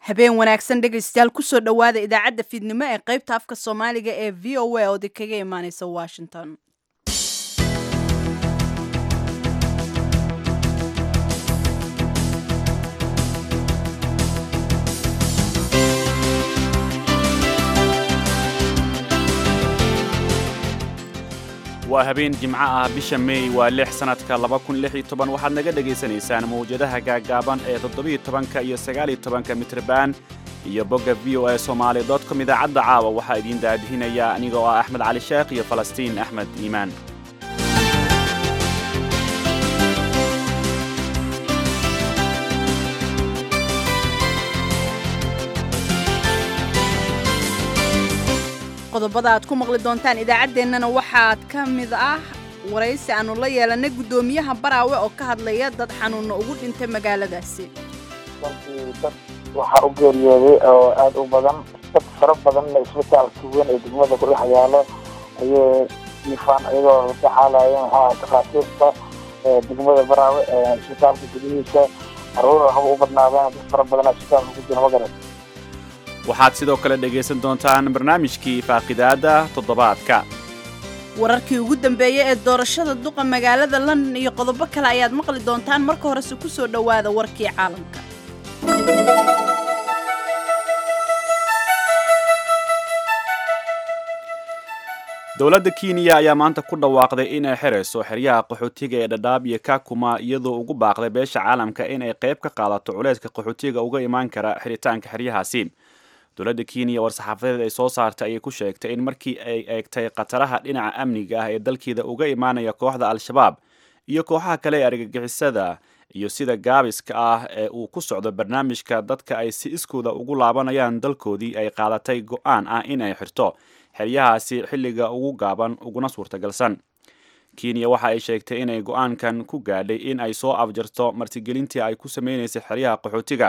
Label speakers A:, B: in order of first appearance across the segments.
A: habeen wanaagsan dhegaystayaal kusoo dhowaada idaacadda fiidnimo ee qaybta afka soomaaliga ee v o a oo di kaga imaaneysa washington
B: waa habeen jimco ah bisha meey waa lix sannadka laba kun lix iyo toban waxaad naga dhegaysanaysaan mawjadaha gaaggaaban ee toddobiyo tobanka iyo sagaaliyo tobanka mitriban iyo bogga v o a somaali dot com idaacadda caawa waxaa idiin daadihinaya anigoo ah axmed cali sheekh iyo falastiin axmed iimaan
A: qodobada aad ku maqli doontaan idaacaddeenana waxaad ka mid ah waraysi aanu la yeelanay guddoomiyaha baraawe oo ka hadlaya dad xanuunna ugu dhintay magaaladaasi
C: runtii dad waxaa u geeriyooday oo aada u badan dad fara badanna isbitaalka weyn ee degmada ku dhex yaalo ayay jiifaan iyagoo daxaalaayeen waxaa takhaatiirta degmada baraawe isbitaalka gudihiisa caruur haba u badnaadeen dad fara badan isbitaalka ku jira magaran
B: waxaad sidoo kale dhegaysan doontaan barnaamijkii faaqidaadda toddobaadka
A: wararkii ugu dambeeyey ee doorashada duqa magaalada london iyo qodobo kale ayaad maqli doontaan marka horese ku soo dhowaada warkii caalamka
B: dowladda kenya ayaa maanta ku dhawaaqday inay xirayso xeryaha qaxootiga ee dhadhaab iyo kakuma iyadoo ugu baaqday beesha caalamka inay qayb ka qaadato culayska qaxootiga uga imaan kara xiritaanka xeryahaasi dowladda kenya war-saxaafadeed ay soo saartay ayay ku sheegtay in markii ay eegtay khataraha dhinaca amniga ah ee dalkeeda uga imaanaya kooxda al-shabaab iyo kooxaha kale ee argagixisada iyo sida gaabiska ah ee uu ku socdo barnaamijka dadka ay si iskooda ugu laabanayaan dalkoodii ay qaadatay go-aan ah inay xirto xeryahaasi xilliga ugu gaaban uguna suurtagalsan kenya waxa ay sheegtay inay go-aankan ku gaadhay in ay soo afjarto martigelintii ay ku sameynaysay xeryaha qaxootiga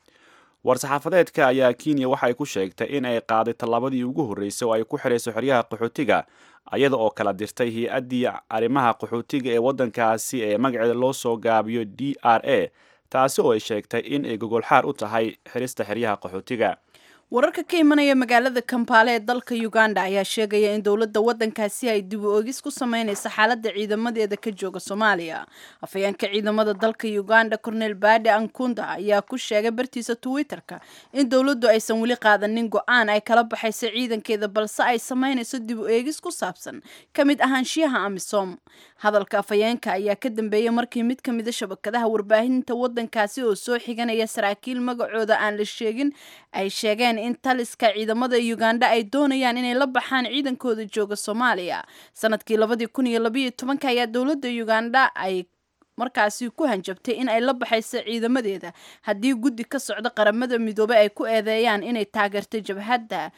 B: war-saxaafadeedka ayaa kenya waxa ay ku sheegtay in ay qaaday tallaabadii ugu horreysay oo ay ku xirayso xeryaha qaxootiga iyada oo kala dirtay hay-addii arrimaha qaxootiga ee waddankaasi ee magaceeda loo soo gaabiyo d r a taasi oo ay sheegtay in ay gogolxaar u tahay xirista xeryaha qaxootiga
A: wararka ka imanaya magaalada kampaale ee dalka uganda ayaa sheegaya in dowladda waddankaasi ay dib u ogis ku sameynaysa xaaladda ciidamadeeda ka jooga soomaaliya afhayeenka ciidamada dalka uganda cornel bade ankunda ayaa ku sheegay bartiisa twitter-ka in dowladdu aysan weli qaadanin go-aan ay kala baxayso ciidankeeda balse ay sameynayso dib u eegis ku saabsan ka mid ahaanshiyaha amisom hadalka afhayeenka ayaa ka dambeeyey markii mid ka mida shabakadaha warbaahinta waddankaasi oo soo xiganaya saraakiil magacooda aan la sheegin ay sheegeen in taliska ciidamada uganda ay doonayaan inay la baxaan ciidankooda jooga soomaaliya sanadkii labadii kun iyo labayo tobanka ayaa dowladda uganda ay markaasi ku hanjabtay in ay la baxayso ciidamadeeda haddii guddi ka socda qaramada midoobey ay ku eedeeyaan inay taageerto jabhadda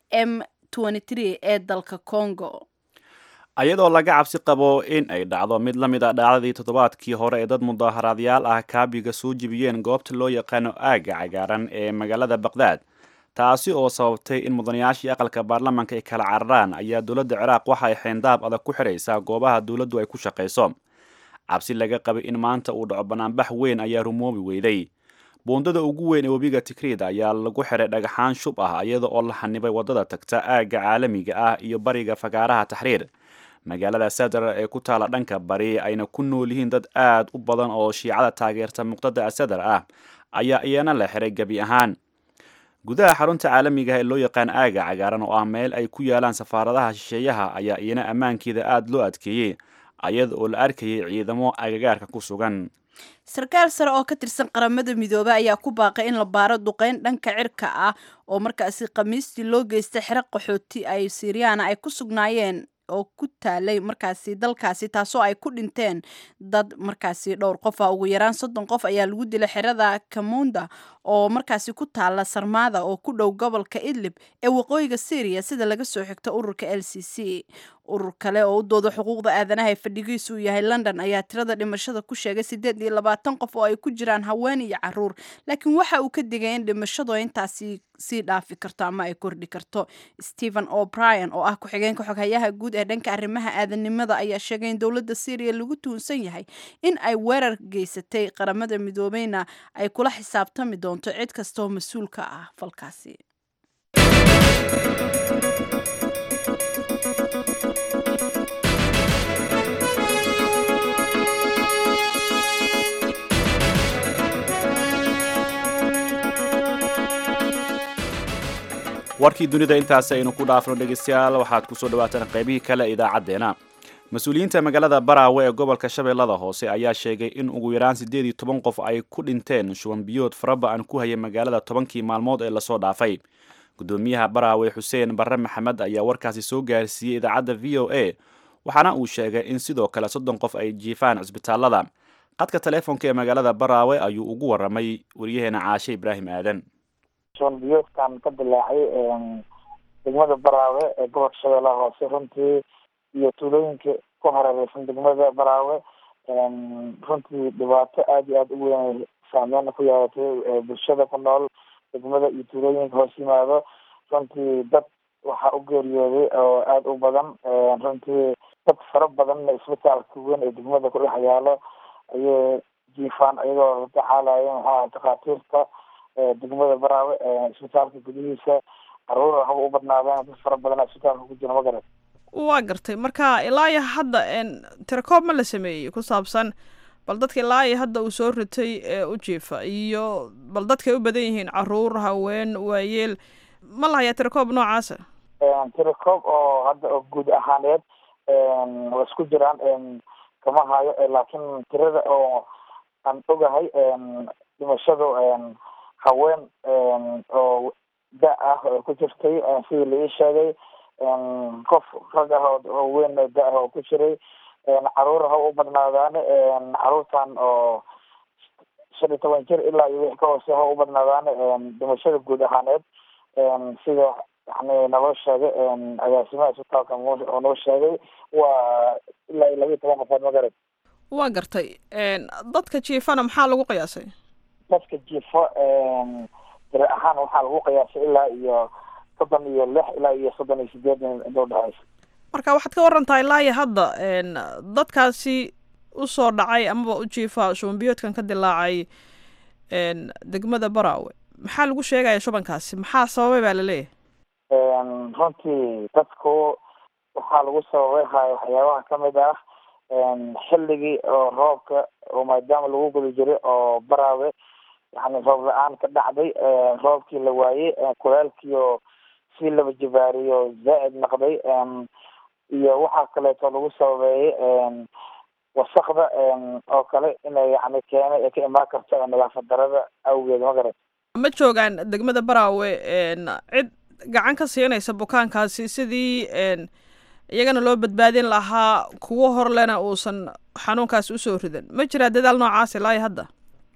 A: m ee dalka congo
B: ayadoo laga cabsi qabo in ay dhacdo mid la mid a dhacdadii toddobaadkii hore ee dad mudaaharaadyaal ah kaabiga soo jibiyeen goobta loo yaqaano aagga cagaaran ee magaalada baqdaad taasi oo sababtay in mudanayaashii aqalka baarlamaanka ay kala cararaan ayaa dowladda ciraaq waxa ay xeendaab adag ku xidhaysaa goobaha dowladdu ay ku shaqayso cabsi laga qabay in maanta uu dhaco banaanbax weyn ayaa rumoobi weyday buundada ugu weyn ee webiga tikriid ayaa lagu xiray dhagaxaan shub ah iyada oo la xanibay waddada tagta aagga caalamiga ah iyo bariga fagaaraha taxriir magaalada sadar ee ku taala dhanka bari ayna ku nool yihiin dad aad u badan oo shiicada taageerta muqdada asadar ah ayaa iyana la xiray gebi ahaan gudaha xarunta caalamiga ee loo yaqaan aaga cagaaran oo ah meel ay ku yaalaan safaaradaha shisheeyaha ayaa iyana ammaankeeda aada loo adkeeyey ayada oo la arkayay ciidamo agagaarka ku sugan
A: sarkaal sare oo ka tirsan qaramada midoobey ayaa ku baaqay in la baaro duqeyn dhanka cirka ah oo markaasi khamiistii loo geystay xero qaxooti ay siriyaana ay ku sugnaayeen oo ku taalay markaasi dalkaasi taasoo ay ku dhinteen dad markaasi dhowr qof ah ugu yaraan soddon qof ayaa lagu dilay xerada kamunda oo markaasi ku taala sarmaada oo ku dhow gobolka idlib ee waqooyiga syriya sida laga soo xigto ururka l c c urur kale oo u dooda xuquuqda aadanaha ee fadhigiisu uu yahay london ayaa tirada dhimashada ku sheegay siddeed iyo labaatan qof oo ay ku jiraan haween iyo caruur laakiin waxa uu ka digay in dhimashadu intaasi sii dhaafi karto ama ay kordhi karto stephen o'brien oo ah ku-xigeenka xoghayaha guud ee dhanka arrimaha aadanimada ayaa sheegay in dowladda syriya lagu tuunsan yahay in ay weerar geysatay qaramada midoobeyna ay kula xisaabtami doonto cid kastaoo mas-uul ka ah falkaasi
B: warkii dunida intaasi aynu ku dhaafno dhegeystayaal waxaad kusoo dhawaataan qaybihii kale idaacaddeenna mas-uuliyiinta magaalada baraawe ee gobolka shabeellada hoose ayaa sheegay in ugu yaraan siddeed iyo toban qof ay ku dhinteen shuban biyood faraba-an ku hayay magaalada tobankii maalmood ee lasoo dhaafay gudoomiyaha baraawe xuseen barre maxamed ayaa warkaasi soo gaarsiiyey idaacadda v o a waxaana uu sheegay in sidoo kale soddon qof ay jiifaan cisbitaalada qadka taleefonka ee magaalada baraawe ayuu ugu waramay wariyaheena caashe ibraahim aadan
C: shuban biyoodkan ka dilaacay degmada baraawe ee gobolka shabeellaha hoose runtii iyo tuulooyinka ku hareereysan degmada baraawe runtii dhibaato aada iyo aada u weyn saameyn ku yeelatay bulshada ku nool degmada iyo tuulooyinka hoos yimaado runtii dad waxaa u geeriyooday oo aada u badan runtii dad fara badanna isbitaalka weyn ee degmada ku dhex yaalo ayay jiifaan iyagoo taxaalaya maxaa takhaatiirta degmada baraawe isbitaalka gudihiisa caruur waxba u badnaadeen dad fara badan isbitaalka ku jira magarat
D: waa gartay marka ilaa iyo hadda tirakoob ma la sameeyey ku saabsan bal dadka ilaa iyo hadda uu soo ritay ee u jiifa iyo bal dadkay u badan yihiin caruur haween waayeel ma lahayaa tirakoob noocaasa
C: tirakoob oo hadda oo guud ahaaneed waa isku jiraan kama hayo laakiin tirada oo aan ogahay dhimashadu haween oo da ah oo ku jirtay sidii la ii sheegay qof rag ah oo weyn da ah oo ku jiray caruur ha u badnaadaan caruurtan oo shan iyo toban jir ilaa iyo wixii ka hoose ha u badnaadaan dhimashada guud ahaaneed sida yani naloo sheegay agaasimaha isbitaalka oo noo sheegay waa ilaa iyo laba iyo toban qofood magarad
D: waa gartay dadka jiifana maxaa lagu qiyaasay
C: dadka jiifo tiri ahaan waxaa lagu qiyaasay ilaa iyo soddon iyo lix ilaa iyo soddon iyo sideed inta udhexeysa
D: marka waxaad ka warantaa ilaa iyo hadda dadkaasi usoo dhacay amaba u jiifa shubanbiyoodkan ka dilaacay degmada baraawe maxaa lagu sheegaya shubankaasi maxaa sababay baa laleeyahay
C: runtii dadku waxaa lagu sababay haya waxyaabaha kamid ah xilligii oo roobka oo maadaama lagu guda jiray oo baraawe yani roob la-aan ka dhacday roobkii la waayey kulaalkii oo sii laba jibaariyo zaa-id noqday iyo waxaa kaleeto lagu sababeeyey wasakda oo kale inay yani keenay ay ka imaan karto nadaafad darada awgeed magarat
D: ma joogaan degmada baraawe cid gacan ka siinaysa bukaankaasi sidii iyagana loo badbaadin lahaa kuwo horlena uusan xanuunkaasi usoo ridan ma jiraa dadaal noocaas ilaa iyo hadda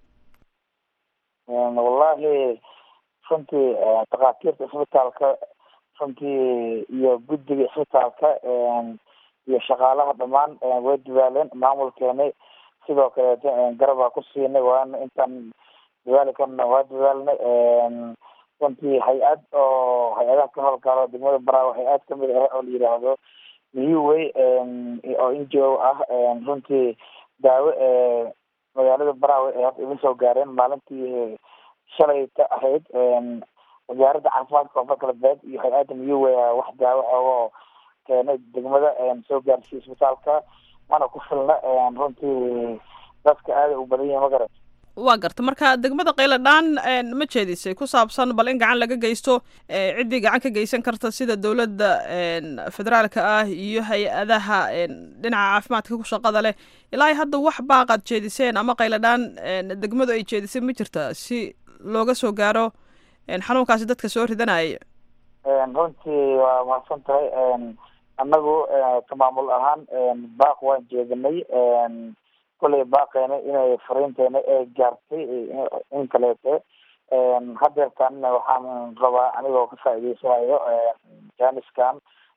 C: wallahi runtii takhaatiirta isbitaalka runtii iyo guddiga isbitaalka iyo shaqaalaha dhamaan way dadaaleen maamulkeeni sidoo kaleeto garabaa ku siinay waana intaan dadaali karna waa dadaalnay runtii hay-ad oo hay-adaha ka howlgalo degmada baraawe hay-ad kamid ah oo la yidhaahdo newway oo n g o ah runtii daawo magaalada baraawe ay hadda iga soo gaareen maalintii shalayta ahayd wasaaradda caafimaadka koonfur galbeed iyo hay-adda newway wax daawo oo keenay degmada soo gaarsiiya isbitaalka mana ku filna runtii dadka aaday u badan yihin magarat
D: waa garta marka degmada qayladhaan ma jeedisay ku saabsan bal in gacan laga geysto ciddii gacan ka geysan karta sida dowladda federaalka ah iyo hay-adaha dhinaca caafimaadka ku shaqada leh ilaa hadda wax baaqaad jeediseen ama qayladhaan degmadu ay jeedisay ma jirta si looga soo gaaro xanuunkaasi dadka soo ridanaya
C: runtii waa mahadsan tahay annagu ka maamul ahaan baaq waan jeedinay kolley baaqeena inay fariinteena ee gaartay in kaleete hadeertan waxaan rabaa anigoo ka faa'iideysanayo jaaniskan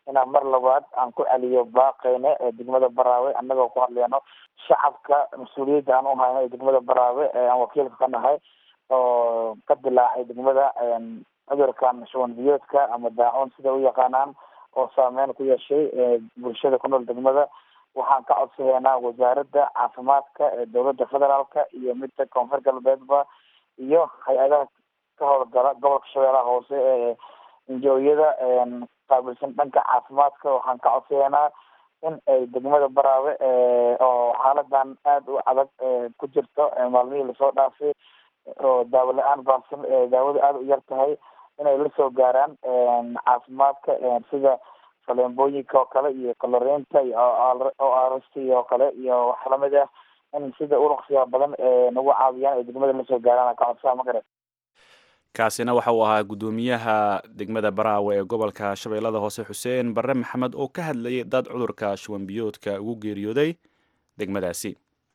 C: inaan mar labaad aan ku celiyo baaqeyne ee degmada baraawe annagoo ku hadleyno shacabka mas-uuliyadda aan u hayno ee degmada baraawe ee aan wakiilka ka nahay oo ka dilaacay degmada cudurkan shuban biyoodka ama daacuun sida u yaqaanaan oo saameyn ku yeeshay bulshada ku nool degmada waxaan ka codsadeynaa wasaaradda caafimaadka ee dowladda federaalka iyo midda koonfur galbeedba iyo hay-adaha ka howlgala gobolka shabeellaha hoose ee injooyada qaabilsan dhanka caafimaadka waxaan ka codsadeynaa in ay degmada baraawe oo xaaladan aada u adag ku jirto maalmihii lasoo dhaafay oo daawo la-aan baabsan daawada aada u yar tahay inay lasoo gaaraan caafimaadka sida faleembooyinka oo kale iyo kaloreynta iyo o arsta iyo kale iyo wax lamid ah in sida uraqsiga badan nagu caawiyaan ay degmada lasoo gaaraan ka codsaa magare
B: kaasina waxa uu ahaa guddoomiyaha degmada baraawe ee gobolka shabeellada hoose xuseen barre maxamed oo ka hadlayay dad cudurka shuban biyoodka ugu geeriyooday degmadaasi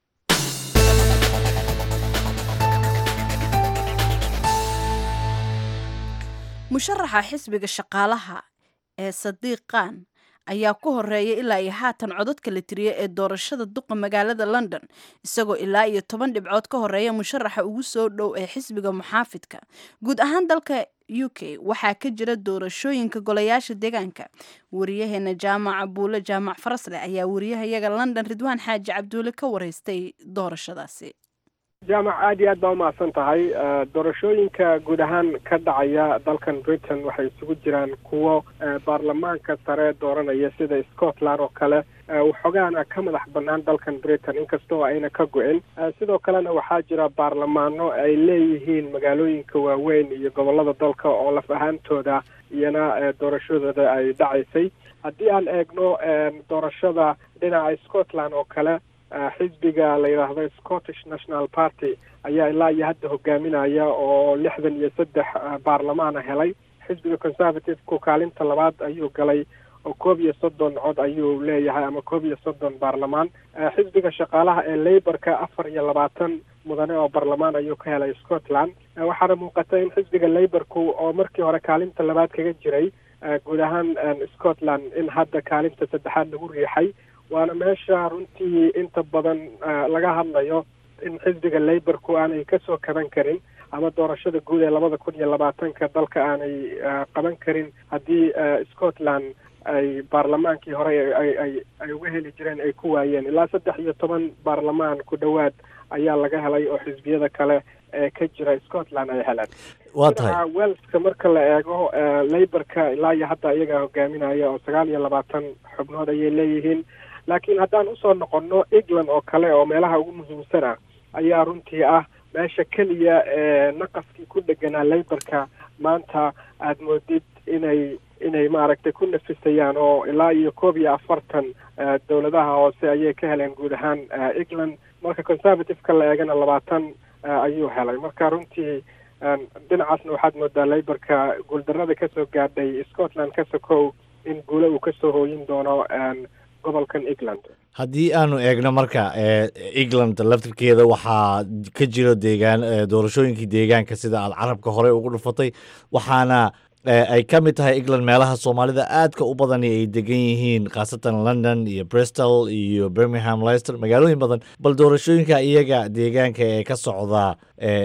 A: musharaxa xisbiga shaqaalaha ee sadiiqan ayaa ku horeeya ilaa iyo haatan codadka la tiriya ee doorashada duqa magaalada london isagoo ilaa iyo toban dhibcood ka horeeya musharaxa ugu soo dhow ee xisbiga muxaafidka guud ahaan dalka u k waxaa ka jira doorashooyinka golayaasha deegaanka wariyaheena jaamaca buule jaamac farasle ayaa wariyahayaga london ridwaan xaaji cabduule ka wareystay doorashadaasi
E: jaamac aad iyo aad baa umahadsan tahay doorashooyinka guud ahaan ka dhacaya dalkan britain waxay isugu jiraan kuwo baarlamaanka sare dooranaya sida scotland oo kale waxoogaana ka madax banaan dalkan britain inkastoo ayna ka go-in sidoo kalena waxaa jira baarlamaano ay leeyihiin magaalooyinka waaweyn iyo gobolada dalka oo laf ahaantooda iyana doorashadooda ay dhacaysay haddii aan eegno doorashada dhinaca scotland oo kale xisbiga la yidhaahdo scottish national party ayaa ilaa iyo hadda hogaaminaya oo lixdan iyo saddex baarlamaana helay xisbiga conservative-ku kaalinta labaad ayuu galay oo koob iyo soddon cod ayuu leeyahay ama koob iyo soddon baarlamaan xisbiga shaqaalaha ee laborka afar iyo labaatan mudane oo baarlamaan ayuu ka helay scotland waxaana muuqata in xisbiga laborku oo markii hore kaalinta labaad kaga jiray guud ahaan scotland in hadda kaalinta saddexaad lagu riixay waana meesha runtii inta badan laga hadlayo in xisbiga laborku aanay kasoo kaban karin ama doorashada guud ee labada kun iyo labaatanka dalka aanay qaban karin haddii scotland ay baarlamaankii hore ay ay ay uga heli jireen ay ku waayeen ilaa saddex iyo toban baarlamaan ku dhowaad ayaa laga helay oo xisbiyada kale ee ka jira scotland ay heleen
F: waa tahay
E: welska marka la eego laborka ilaa iyo hadda iyagaa hogaaminaya oo sagaal iyo labaatan xubnood ayay leeyihiin laakiin haddaan usoo noqono england oo kale oo meelaha ugu muhiimsana ayaa runtii ah meesha keliya ee naqaskii ku dheganaa laborka maanta aada moodid inay inay maaragtay ku nafisayaan oo ilaa iyo koob iyo afartan dowladaha hoose ayay ka heleen guud ahaan england marka conservative-ka la eegana labaatan ayuu helay marka runtii dhinacaasna waxaad moodaa laborka guuldarada kasoo gaadhay scotland ka sokow in guule uu kasoo hooyin doono gobolkan england
F: haddii aanu eegno marka england laftirkeeda waxaa ka jiro deegaan doorashooyinkii deegaanka sida aad carabka hore ugu dhufatay waxaana ay ka mid tahay england meelaha soomaalida aadka u badani ay degan yihiin khaasatan london iyo bristol iyo birmingham leicester magaalooyin badan bal doorashooyinka iyaga deegaanka ee ka socda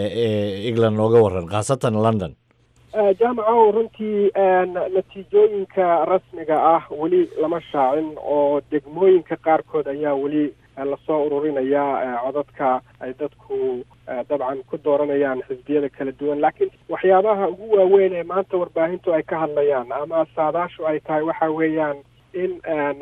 F: england nooga waran khaasatan london
E: jaamacow runtii natiijooyinka rasmiga ah weli lama shaacin oo degmooyinka qaarkood ayaa weli lasoo ururinayaa codadka ay dadku dabcan ku dooranayaan xisbiyada kala duwan laakiin waxyaabaha ugu waaweyn ee maanta warbaahintu ay ka hadlayaan ama saadaashu ay tahay waxa weeyaan in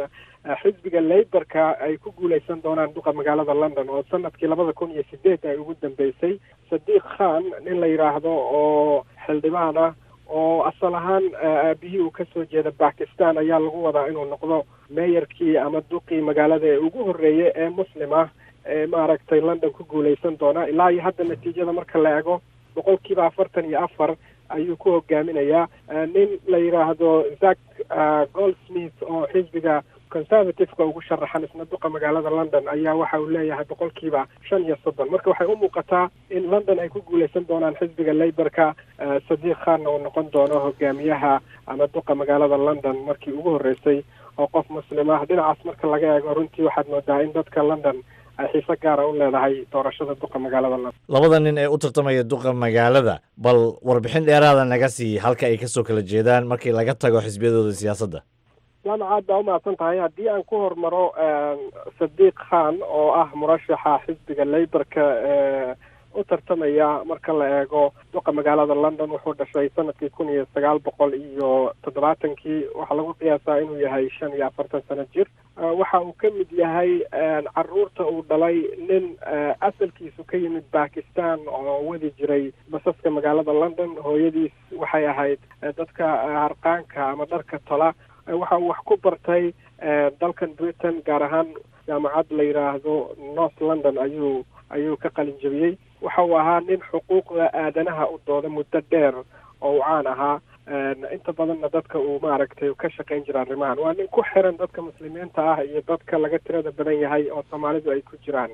E: xisbiga laborka ay ku guuleysan doonaan duqa magaalada london oo sanadkii labada kun iyo sideed ay ugu dambeysay sadiiq khan nin la yidhaahdo oo xildhibaan ah oo asal ahaan aabihii uu kasoo jeeda bakistan ayaa lagu wadaa inuu noqdo meeyarkii ama duqii magaalada ee ugu horreeyay ee muslim ah ee maaragtay london ku guuleysan doona ilaa iyo hadda natiijada marka la eego boqol kiiba afartan iyo afar ayuu ku hogaaminayaa nin la yidhaahdo zack goldsmith oo xisbiga conservative-ka ugu sharaxan isna duqa magaalada london ayaa waxa uu leeyahay boqolkiiba shan iyo soddon marka waxay u muuqataa in london ay ku guuleysan doonaan xisbiga laborka sadiiq khanna uu noqon doono hogaamiyaha ama duqa magaalada london markii ugu horreysay oo qof muslim ah dhinacaas marka laga eego runtii waxaad moodaa in dadka london ay xiise gaara u leedahay doorashada duqa magaalada london
F: labada nin ee u tartamaya duqa magaalada bal warbixin dheeraada naga sii halka ay kasoo kala jeedaan markii laga tago xisbiyadooda siyaasadda
E: jaamac aad baa umahadsan tahay haddii aan ku hormaro sadiiq khan oo ah murashaxa xisbiga laborka ee u tartamaya marka la eego duqa magaalada london wuxuu dhashay sanadkii kun iyo sagaal boqol iyo toddobaatankii waxaa lagu qiyaasaa inuu yahay shan iyo afartan sano jir waxa uu ka mid yahay caruurta uu dhalay nin asalkiisu ka yimid bakistan oo wadi jiray basaska magaalada london hooyadiis waxay ahayd dadka harqaanka ama dharka tola waxa uu wax ku bartay dalkan britain gaar ahaan jaamacad la yidhaahdo north london ayuu ayuu ka qalin jebiyey waxa uu ahaa nin xuquuqda aadanaha u dooda muddo dheer oo uu caan ahaa inta badanna dadka uu maaragtay ka shaqayn jira arrimahan waa nin ku xiran dadka muslimiinta ah iyo dadka laga tirada badan yahay oo soomaalidu ay ku jiraan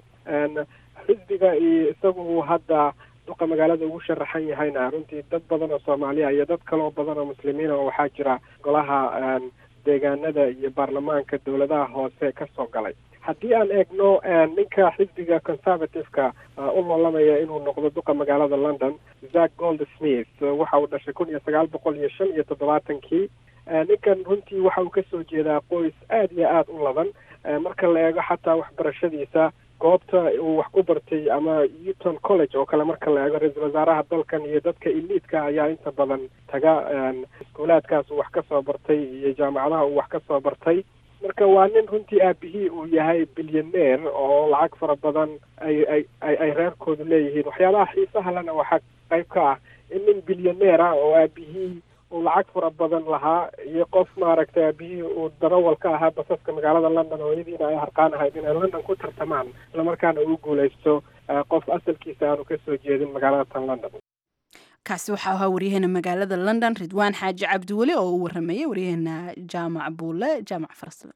E: xisbiga iyo isagu uu hadda duqa magaalada ugu sharaxan yahayna runtii dad badan oo soomaaliya iyo dad kaloo badan oo muslimiina oo waxaa jira golaha deegaanada iyo baarlamaanka dowladaha hoose ka soo galay haddii aan eegno ninka xisbiga conservative-ka u loolamaya inuu noqdo duqa magaalada london zack gold smith waxa uu dhashay kun iyo sagaal boqol iyo shan iyo toddobaatankii ninkan runtii waxa uu kasoo jeedaa qoys aada iyo aada u ladan marka la eego xataa waxbarashadiisa goobta uu wax ku bartay ama eton college oo kale marka la eego ra-iisul wasaaraha dalkan iyo dadka iliidka ayaa inta badan taga iskuulaadkaas uu wax ka soo bartay iyo jaamacadaha uu wax ka soo bartay marka waa nin runtii aabihii uu yahay bilyaneer oo lacag fara badan ay ay ay ay reerkoodu leeyihiin waxyaabaha xiisaha lena waxaa qayb ka ah in nin bilyaneer ah oo aabihii uu lacag fara badan lahaa iyo qof maaragtay aabihii uu darawal ka ahaa basaska magaalada london hooyadiina ay harqaan ahayd inay london ku tartamaan islamarkaana uu guuleysto qof asalkiisa aanu kasoo jeedin magaalada tan london
A: kaasi waxaa ahaa waryaheena magaalada london ridwaan xaaji cabdiweli oo uu waramayay waryaheena jaamac buule jaamac farsle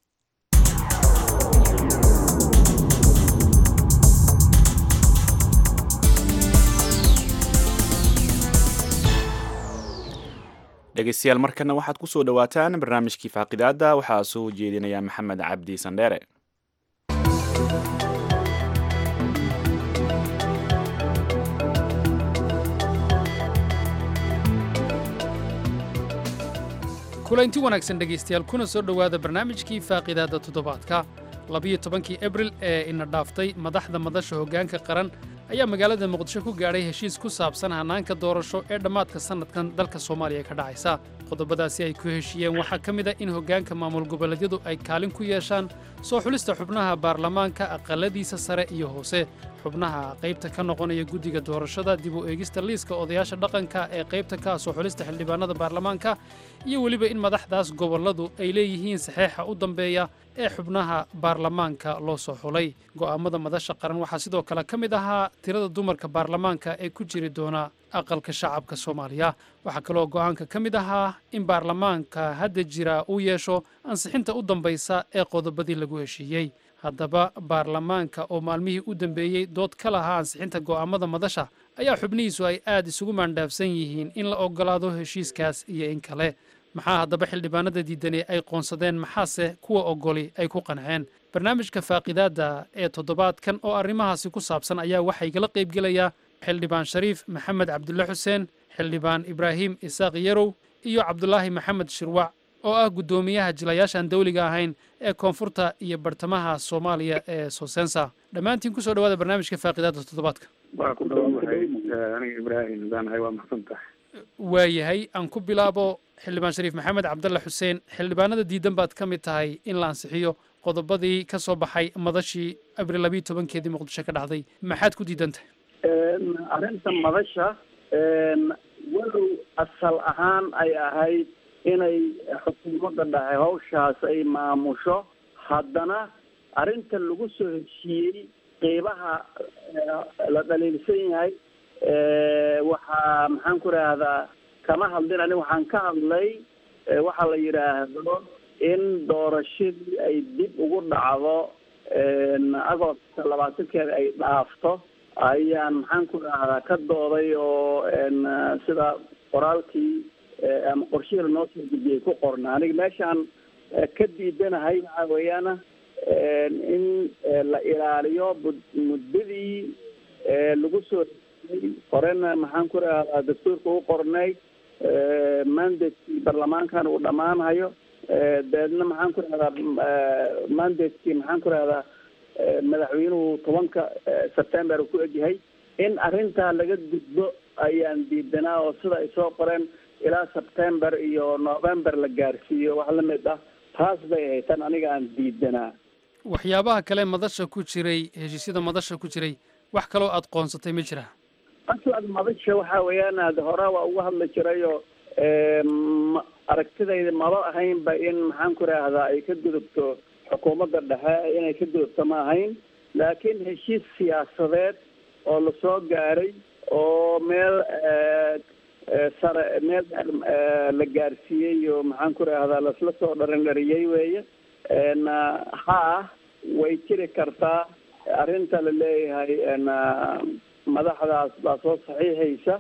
B: dhegeystayaal markana waxaad ku soo dhowaataan barnaamijkii faaqidaada waxaa soo jeedinaya maxamed cabdi sandheere
G: kulanti wanaagsan dhegaystayaal kuna soo dhowaada barnaamijkii faaqidaadda toddobaadka labiyo tobankii abril ee ina dhaaftay madaxda madasha hoggaanka qaran ayaa magaalada muqdisho ku gaadhay heshiis ku saabsan hannaanka doorasho ee dhammaadka sannadkan dalka soomaaliya ka dhacaysa qodobadaasi ay ku heshiiyeen waxaa ka mid a in hoggaanka maamul goboleedyadu ay kaalin ku yeeshaan soo xulista xubnaha baarlamaanka aqalladiisa sare iyo hoose xubnaha qaybta ka noqonaya guddiga doorashada dib u eegista liiska odayaasha dhaqanka ee qaybta ka soo xulista xildhibaanada baarlamaanka iyo weliba in madaxdaas gobolladu ay leeyihiin saxeexa u dambeeya ee xubnaha baarlamaanka loo soo xulay go'aammada madasha qaran waxaa sidoo kale ka mid ahaa tirada dumarka baarlamaanka ee ku jiri doona aqalka shacabka soomaaliya waxaa kaloo go'aanka ka mid ahaa in baarlamaanka hadda jira uu yeesho ansixinta u dambaysa ee qodobadii lagu heshiiyey haddaba baarlamaanka oo maalmihii u dambeeyey dood ka lahaa ansixinta go'aammada madasha ayaa xubnihiisu ay aad isugu maandhaafsan yihiin in la oggolaado heshiiskaas iyo in kale maxaa haddaba xildhibaanada diidani ay qoonsadeen maxaase kuwa oggoli ay ku qanceen barnaamijka faaqidaadda ee toddobaadkan oo arrimahaasi ku saabsan ayaa waxaa igala qaybgelayaa xildhibaan shariif maxamed cabdulle xuseen xildhibaan ibraahim isaaq yarow iyo cabdulaahi maxamed shirwac oo ah guddoomiyaha jilayaashaan dawliga ahayn ee koonfurta iyo bartamaha soomaaliya ee sosensa dhammaantiin kusoo dhawaada barnaamijka faaqidaadda toddobaadka
H: waa ku dhawaanahay aniga ibraahim baanahay waa maxsan tahay
G: waayahay aan ku bilaabo xildhibaan shariif maxamed cabdalle xuseen xildhibaanada diidan baad ka mid tahay in la ansixiyo qodobadii ka soo baxay madashii abril labiiyo tobankeedii muqdisho ka dhacday maxaad ku diidan tahay
H: arrinta madasha walow asal ahaan ay ahayd inay xukuumadda dhahay hawshaas ay maamusho haddana arrinta lagu soo heshiiyey qeybaha la dhaliilsan yahay waxaa maxaan ku idhaahdaa kama hadlin ani waxaan ka hadlay waxa la yidhaahdo in doorashadii ay dib ugu dhacdo agost labaatankeeda ay dhaafto ayaan maxaan ku dhahdaa ka dooday oo sida qoraalkii ama qorshihii lanoo soo gudbiyey ku qorna aniga meeshaan ka diidanahay waxaa weeyaana in la ilaaliyo muddadii lagu soo horena maxaan ku rahdaa dastuurka u qornay mandatekii baarlamaankan uu dhammaanhayo dabeedna maxaan ku rahdaa mandatekii maxaan ku rahdaa madaxweynuhu tobanka september uu ku egyahay in arrintaa laga gudbo ayaan diidanaa oo sida ay soo qoreen ilaa september iyo november la gaarsiiyo wax la mid ah taas bay ahayd tan aniga aan diidanaa
G: waxyaabaha kale madasha ku jiray heshiisyada madasha ku jiray wax kaloo aad qoonsatay ma jira
H: aslad madasha waxa weeyaan ad hore waa uga hadli jirayoo aragtidayda maba ahaynba in maxaan ku rahdaa ay ka gudubto xukuumadda dhexe inay ka gudubto ma ahayn laakiin heshiis siyaasadeed oo lasoo gaaray oo meel sare meel la gaarsiiyey oo maxaan ku rahdaa lasla soo dharin dhariyey weeye haa way jiri kartaa arrinta la leeyahay madaxdaas baa soo saxiixaysa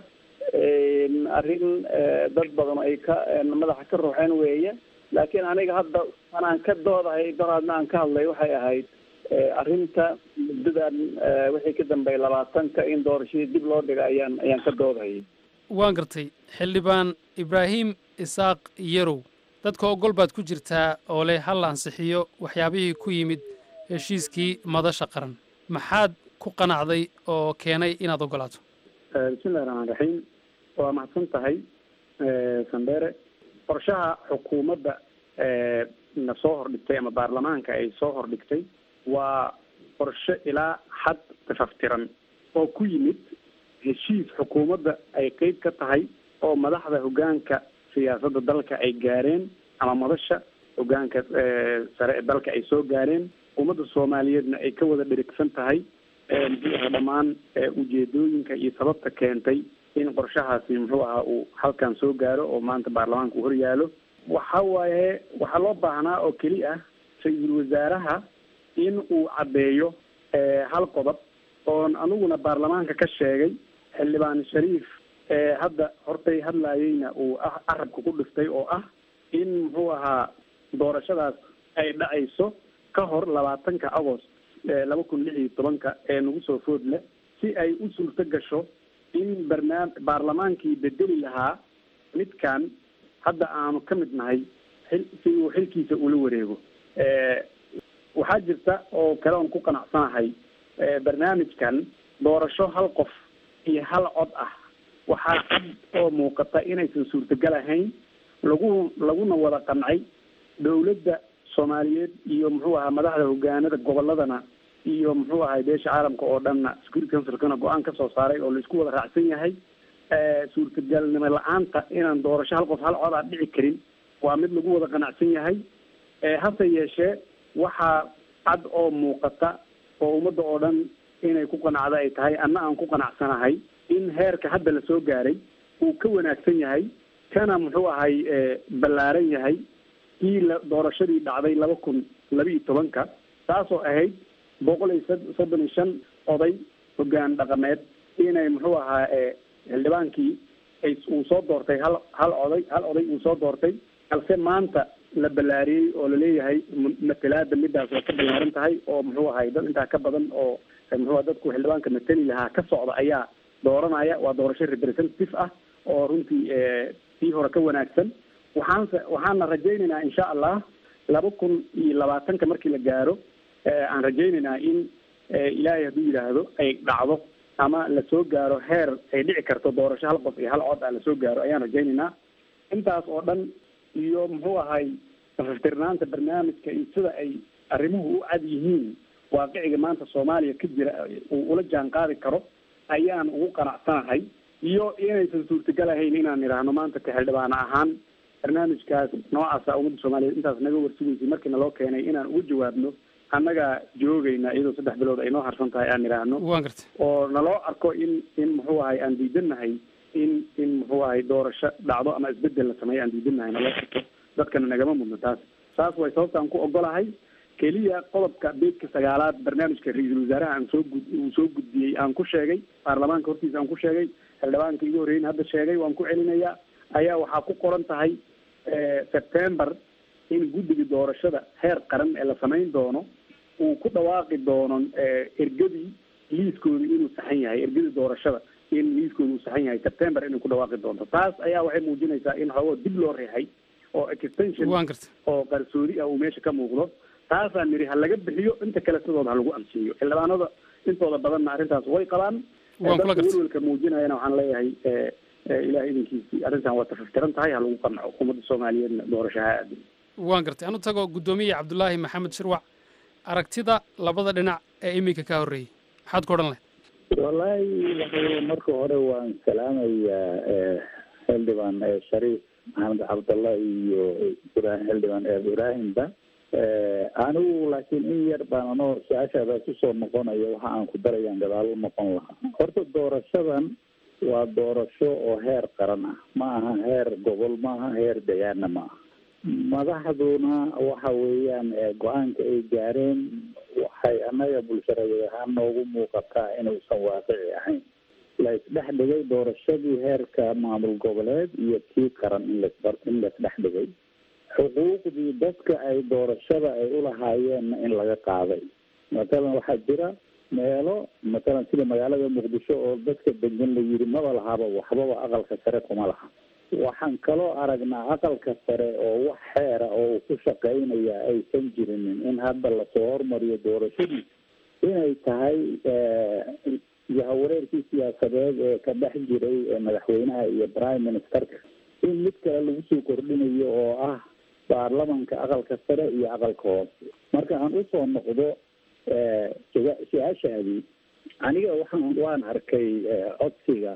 H: arrin dad badan ay ka madaxa ka ruuxeen weeye laakiin aniga hadda anaan ka doodahay daraadna aan ka hadlay waxay ahayd arrinta muddadan wixii ka dambeeyay labaatanka in doorashadii dib loo dhiga ayaan ayaan ka doodahayay
G: waan gartay xildhibaan ibraahim isaaq yarow dadka ogol baad ku jirtaa oo leh hal ansixiyo waxyaabihii ku yimid heshiiskii madasha qaran maxaad ku qanacday oo keenay inaad ogolaato
H: bismillahi raxmaan raxiim waa mahadsan tahay sandere qorshaha xukuumadda na soo hordhigtay ama baarlamaanka ay soo hordhigtay waa qorshe ilaa xad tafaftiran oo ku yimid heshiis xukuumadda ay qeyb ka tahay oo madaxda hoggaanka siyaasadda dalka ay gaareen ama madasha hoggaanka sare ee dalka ay soo gaareen ummadda soomaaliyeedna ay ka wada dhirigsan tahay muxuu aha dhammaan ujeedooyinka iyo sababta keentay in qorshahaasi muxuu ahaa uu halkan soo gaaro oo maanta baarlamaanka uu horyaalo waxa waaye waxaa loo baahnaa oo keli ah ra-iisul wasaaraha in uu caddeeyo hal qodob oon aniguna baarlamaanka ka sheegay xildhibaan shariif hadda hortay hadlaayeyna uu carabka ku dhiftay oo ah in muxuu ahaa doorashadaas ay dhacayso ka hor labaatanka agost laba kun lix iyo tobanka ee nagu soo food leh si ay u suurto gasho in barnaam baarlamaankii bedeli lahaa midkan hadda aanu ka mid nahay xil si uu xilkiisa ula wareego waxaa jirta oo kale oon ku qanacsanahay barnaamijkan doorasho hal qof iyo hal cod ah waxaa cad oo muuqata inaysan suurtagal ahayn lagu laguna wada qancay dowladda soomaaliyeed iyo muxuu ahaa madaxda hogaanada goboladana iyo muxuu ahay beesha caalamka oo dhanna security councilkana go-aan ka soo saaray oo laisku wada raacsan yahay suurtagalnimo la-aanta inaan doorasho hal qof hal cod aan dhici karin waa mid lagu wada qanacsan yahay hase yeeshee waxaa cad oo muuqata oo ummadda oo dhan inay ku qanacda ay tahay anna aan ku qanacsanahay in heerka hadda la soo gaaray uu ka wanaagsan yahay kana muxuu ahay ballaaran yahay kii la doorashadii dhacday laba kun laba iyo tobanka taasoo ahayd boqol iyo soddon iyo shan oday hoggaan dhaqameed inay muxuu ahaa xildhibaankii ay uu soo doortay hal hal oday hal oday uu soo doortay balse maanta la ballaariyey oo laleeyahay matalaada midaas waa ka ballaaran tahay oo muxuu ahay dad intaa ka badan oo muxuu dadku xildhibaanka matali lahaa ka socda ayaa dooranaya waa doorasho representative ah oo runtii tii hore ka wanaagsan waxaanse waxaana rajaynaynaa insha allah laba kun iyo labaatanka markii la gaaro aan rajaynaynaa in ilaahay hadduu yidhaahdo ay dhacdo ama lasoo gaaro heer ay dhici karto doorasho hal qof iyo hal cod ah lasoo gaaro ayaan rajaynaynaa intaas oo dhan iyo muxuu ahay safaftirnaanta barnaamijka iyo sida ay arrimuhu u cad yihiin waaqiciga maanta soomaaliya ka jira uu ula jaan qaadi karo ayaan ugu qanacsanahay iyo inaysan suurtagal ahayn inaan idhaahno maanta ka xildhibaana ahaan barnaamijkaas noocaasa ummadda soomaaliyeed intaas naga warsugaysay markiina loo keenay inaan ugu jawaabno annagaa joogayna iyadoo saddex bilood ay noo harsan tahay aan idhaahno
G: waan gartay
H: oo naloo arko in in muxuu ahay aan diidannahay in in muxuu ahay doorasho dhacdo ama isbedel la sameeyo aan diidannahay naloo arko dadkana nagama mudno taas saas way sababtaan ku ogolahay keliya qodobka beedka sagaalaad barnaamijka ra-iisul wasaaraha aan soo gud uu soo gudbiyey aan ku sheegay baarlamaanka hortiisa aan ku sheegay xildhibaanka igu horreyn hadda sheegay waan ku celinayaa ayaa waxaa ku qoran tahay september in guddiga doorashada heer qaran ee la samayn doono uu ku dhawaaqi doono ergadii liiskooda inuu saxan yahay ergadii doorashada in liiskooda uu saxan yahay september inay ku dhawaaqi doonto taas ayaa waxay muujinaysaa in xoogo dib loo reexay oo extension
G: waan garta
H: oo qarsoodi ah uu meesha ka muuqdo taasaan nidhi ha laga bixiyo inta kale sidooda ha lagu ansiiyo xildhibaanada intooda badanna arrintaas way qabaan
G: Waan kula
H: dadka
G: gartay.
H: welwelka muujinayana waxaan leeyahay ilaah idinkiisii arrintan waa tafaftiran tahay ha lagu qanco ummadda soomaaliyeedna doorasho ha aadin
G: waan gartay anu tago guddoomiye cabdulaahi maxamed shirwac aragtida labada dhinac ee iminka ka horreeyey maxaad ku odhan lahayd
I: wallaahi waxay marka hore waan salaamayaa eh, xildhibaan eh, shariif maxamed cabdallah iyo ibrahim xildhibaan eeb ibraahimba Eh, anigu laakiin in yar baan anoo su-aashaadaas usoo noqonaya waxa aan ku darayaan gadaal u noqon lahaa horta doorashadan waa doorasho oo heer qaran ah ma aha heer gobol ma aha heer degaana ma aha madaxduna waxa weeyaan eh, go-aanka ay gaareen waxay annaga bulshareed ahaan noogu muuqataa inuusan waaqici ahayn la isdhex dhigay doorashadii heerka maamul goboleed iyo tii qaran in las in laisdhex dhigay xuquuqdii dadka ay doorashada ay ulahaayeenna in laga qaaday matalan waxaa jira meelo matalan sida magaalada muqdisho oo dadka degan la yidhi maba lahaba waxbaba aqalka sare kuma laha waxaan kaloo aragnaa aqalka sare oo wax xeera oo uu ku shaqaynaya aysan jirinin in hadda lasoo hormariyo doorashadii inay tahay yahawareerkii siyaasadeed ee ka dhex jiray ee madaxweynaha iyo prime ministerka in mid kale lagu soo kordhinayo oo ah baarlamanka aqalka sare iyo aqalka hoose marka aan usoo noqdo su- su-aashaadii aniga waxaan waan arkay codsiga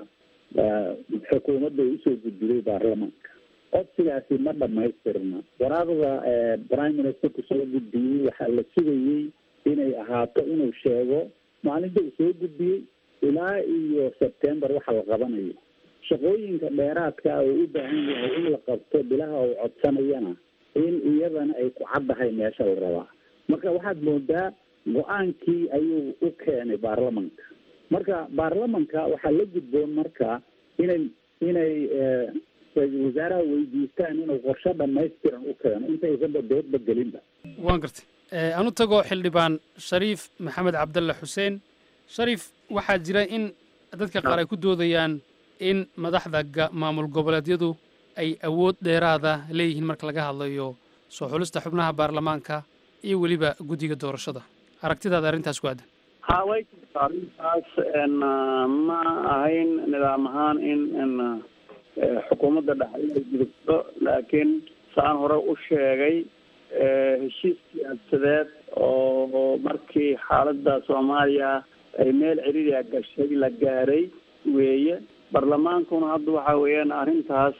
I: xukuumadda ay usoo gudbiday baarlamanka codsigaasi ma dhamaystirna waraaqda prime ministerku soo gudbiyey waxaa la sugayey inay ahaato inuu sheego maalinta uu soo gudbiyey ilaa iyo september waxa la qabanayo shaqooyinka dheeraadka ah oo u baahan yahay in la qabto bilaha uu codsanayana in iyadana ay ku caddahay meesha la rabaa marka waxaad moodaa go-aankii ayuu u keenay baarlamanka marka baarlamanka waxaa la gudboon marka inay inay ra-iisul wasaaraha weydiistaan inuu qorshe dhamaystiran u keeno intaysanba doodba gelinba
G: waan gartay anu tago xildhibaan shariif maxamed cabdalle xuseen shariif waxaa jira in dadka qaar ay ku doodayaan in madaxda ga- maamul goboleedyadu ay awood dheeraada leeyihiin marka laga hadlayo soo xulista xubnaha baarlamaanka iyo weliba guddiga doorashada aragtidaada arrintaas ku aadan
H: ha way jirtaa arrintaas n ma ahayn nidaam ahaan in n xukuumadda dhexe inay gudubto laakiin saan hore u sheegay heshiis siyaasadeed oo markii xaaladda soomaaliya ay meel ciriiriya gashay la gaaray weeye barlamaankuna hadda waxa weeyaan arrintaas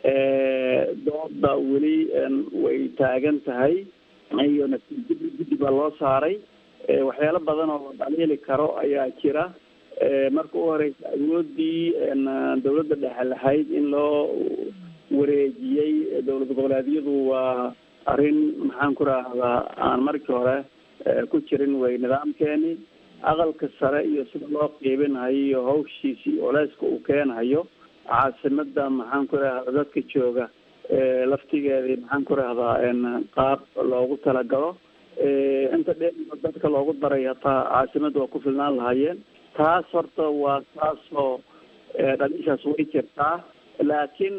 H: dooda weli way taagan tahay iyo natiijada guddi baa loo saaray waxyaalo badan oo la dhaliili karo ayaa jira marka u horeysa awoodii dawladda dhexe lahayd in loo wareejiyey dowlad goboleedyadu waa arrin maxaan ku rahdaa aan markii hore ku jirin way nidaamkeeni aqalka sare iyo sida loo qiibinhayo iyo hawshiisi culeyska uu keenhayo caasimada maxaan ku rahdaa dadka jooga laftigeedii maxaan ku rahdaa qaab loogu talagalo inta dheer dadka loogu daray hataa caasimada waa ku filnaan lahaayeen taas horta waa taasoo dhaliishaas way jirtaa laakiin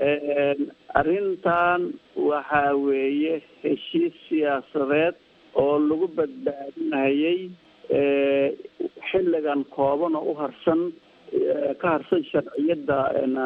H: arrintan waxa weeye heshiis siyaasadeed oo lagu badbaadinayay xilligan kooban oo u harsan ka harsan sharciyadda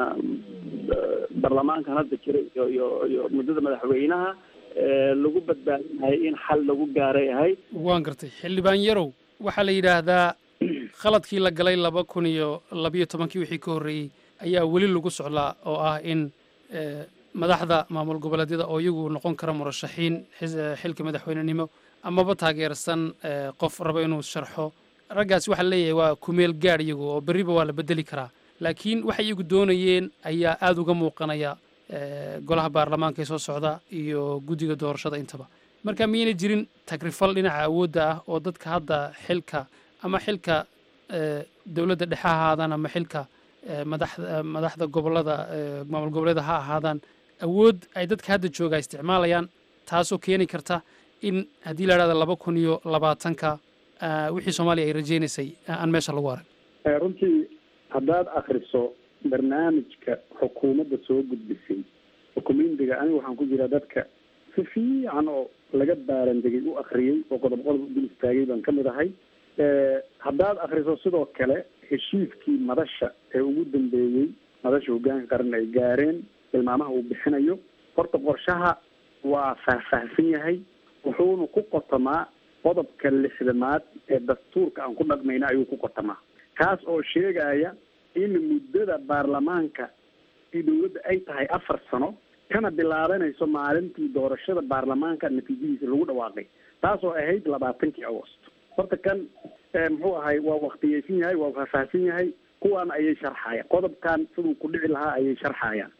H: baarlamaankan hadda jira iyo iyo iyo muddada madaxweynaha lagu badbaadinayay in xal lagu gaaray ahayd
G: waan gartay xildhibaan yarow waxaa la yidhaahdaa khaladkii la galay laba kun iyo labiyo tobankii wixii ka horreeyey ayaa weli lagu socdaa oo ah in madaxda maamul goboleedyada oo iyagu noqon kara murashaxiin xilka madaxweynenimo amaba taageersan qof raba inuu sharxo raggaasi waxaa leeyahay waa kumeel gaadh iyagu oo berriba waa la bedeli karaa laakiin waxay iyagu doonayeen ayaa aada uga muuqanaya golaha baarlamaanka ee soo socda iyo guddiga doorashada intaba marka miyayna jirin tagrifal dhinaca awoodda ah oo dadka hadda xilka ama xilka dowladda dhexe ha ahaadaan ama xilka madaxda madaxda gobolada maamul goboleeda ha ahaadaan awood ay dadka hadda jooga isticmaalayaan taasoo keeni karta in haddii la idhahda laba kun iyo labaatanka wixii soomaaliya ay rajaynaysay aan meesha lagu arag
H: runtii haddaad akriso barnaamijka xukuumadda soo gudbisay xukumindiga aniga waxaan ku jiraa dadka si fiican oo laga baarandegay u akriyey oo qodob qodob u dul istaagay baan ka mid ahay haddaad akriso sidoo kale heshiiskii madasha ee ugu dambeeyey madasha hoggaanka qaran ay gaareen tilmaamaha uu bixinayo horta qorshaha waa faahfaahsan yahay wuxuuna ku qotamaa qodobka lixdamaad ee dastuurka aan ku dhaqmayna ayuu ku qotamaa kaas oo sheegaya in muddada baarlamaanka i dowladda ay tahay afar sano kana bilaabanayso maalintii doorashada baarlamaanka natiijadiisa lagu dhawaaqay taas oo ahayd labaatankii agost horta kan muxuu ahay waa waktiyeysan yahay waa faahfaahsan yahay kuwaana ayay sharxayaan qodobkan siduu ku dhici lahaa ayay sharxayaan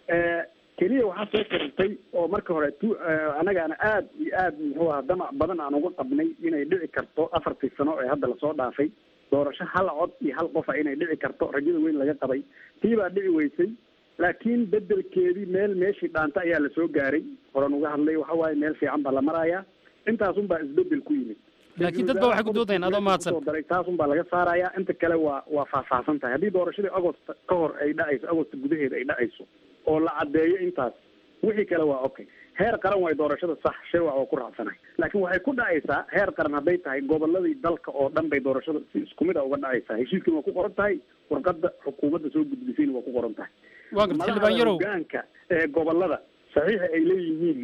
H: keliya waxaa soo korintay oo marka hore tu annagaana aad iyo aad muxuu aha damac badan aan uga qabnay inay dhici karto afartii sano ee hadda lasoo dhaafay doorasho hal cod iyo hal qofa inay dhici karto rajada weyn laga qabay tii baa dhici weysay laakiin bedelkeedii meel meeshii dhaanta ayaa lasoo gaaray horan uga hadlay waxa waaye meel fiican baa la marayaa intaasun baa isbedel ku yimid
G: laakiin dad ba waxay ku doodayaan adoo mahadsan
H: daray taasun baa laga saarayaa inta kale waa waa faahfaahsan tahay haddii doorashadii agost ka hor ay dhacayso agost gudaheeda ay dhacayso oo la caddeeyo intaas wixii kale waa okay heer qaran way doorashada sax shirwac oo ku raacsanahay laakiin waxay ku dhacaysaa heer qaran hadday tahay goboladii dalka oo dhan bay doorashada si isku mid a uga dhacaysaa heshiiskana waa ku qoran tahay warqadda xukuumadda soo gudbisayna waa ku qoran tahay
G: waa garta xildhibaan yarow
H: hogaanka ee gobolada saxiixa ay leeyihiin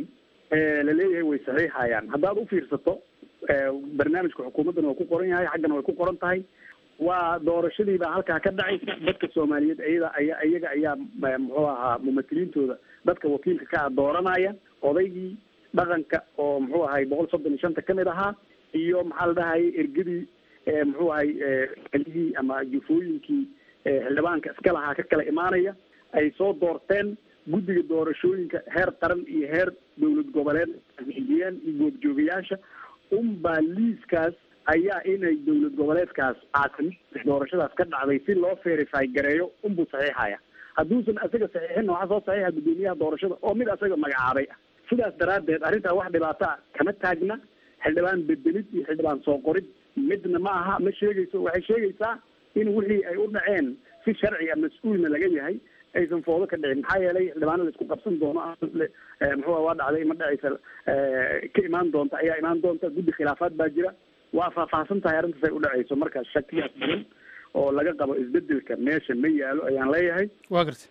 H: la leeyahay way saxiixayaan haddaad u fiirsato barnaamijka xukuumaddana waa ku qoran yahay xaggana way ku qoran tahay waa doorashadii baa halkaa ka dhacaysa dadka soomaaliyeed iyada aya iyaga ayaa muxuu ahaa mumatiliintooda dadka wakiilka ka ah dooranaya odaygii dhaqanka oo muxuu ahay boqol soddon iyo shanta kamid ahaa iyo maxaa la dhahayay ergadii muxuu ahay kelihii ama jufooyinkii xildhibaanka iska lahaa ka kala imaanaya ay soo doorteen guddiga doorashooyinka heer qaran iyo heer dowlad goboleed xigiyeen iyo goobjoogayaasha unbaa liiskaas ayaa inay dowlad goboleedkaas caasimad doorashadaas ka dhacday si loo verify gareeyo unbuu saxiixaya hadduusan asaga saxiixinna waxaa soo saxiixa guddoomiyaha doorashada oo mid asaga magacaabay ah sidaas daraaddeed arrintaa wax dhibaato ah kama taagna xildhibaan bedelid iyo xildhibaan soo qorid midna ma aha ma sheegayso waxay sheegaysaa in wixii ay u dhaceen si sharciga mas-uulna laga yahay aysan foodo ka dhicin maxaa yeelay xildhibaano la isku qabsan doono muxuu waa dhacday ma dhacaysa ka imaan doonta ayaa imaan doonta guddi khilaafaad baa jira waa faahfaahsan tahay arrintaas ay u dhacayso marka shakiyaas badan oo laga qabo isbedelka meesha ma yaalo ayaan leeyahay
G: waa garta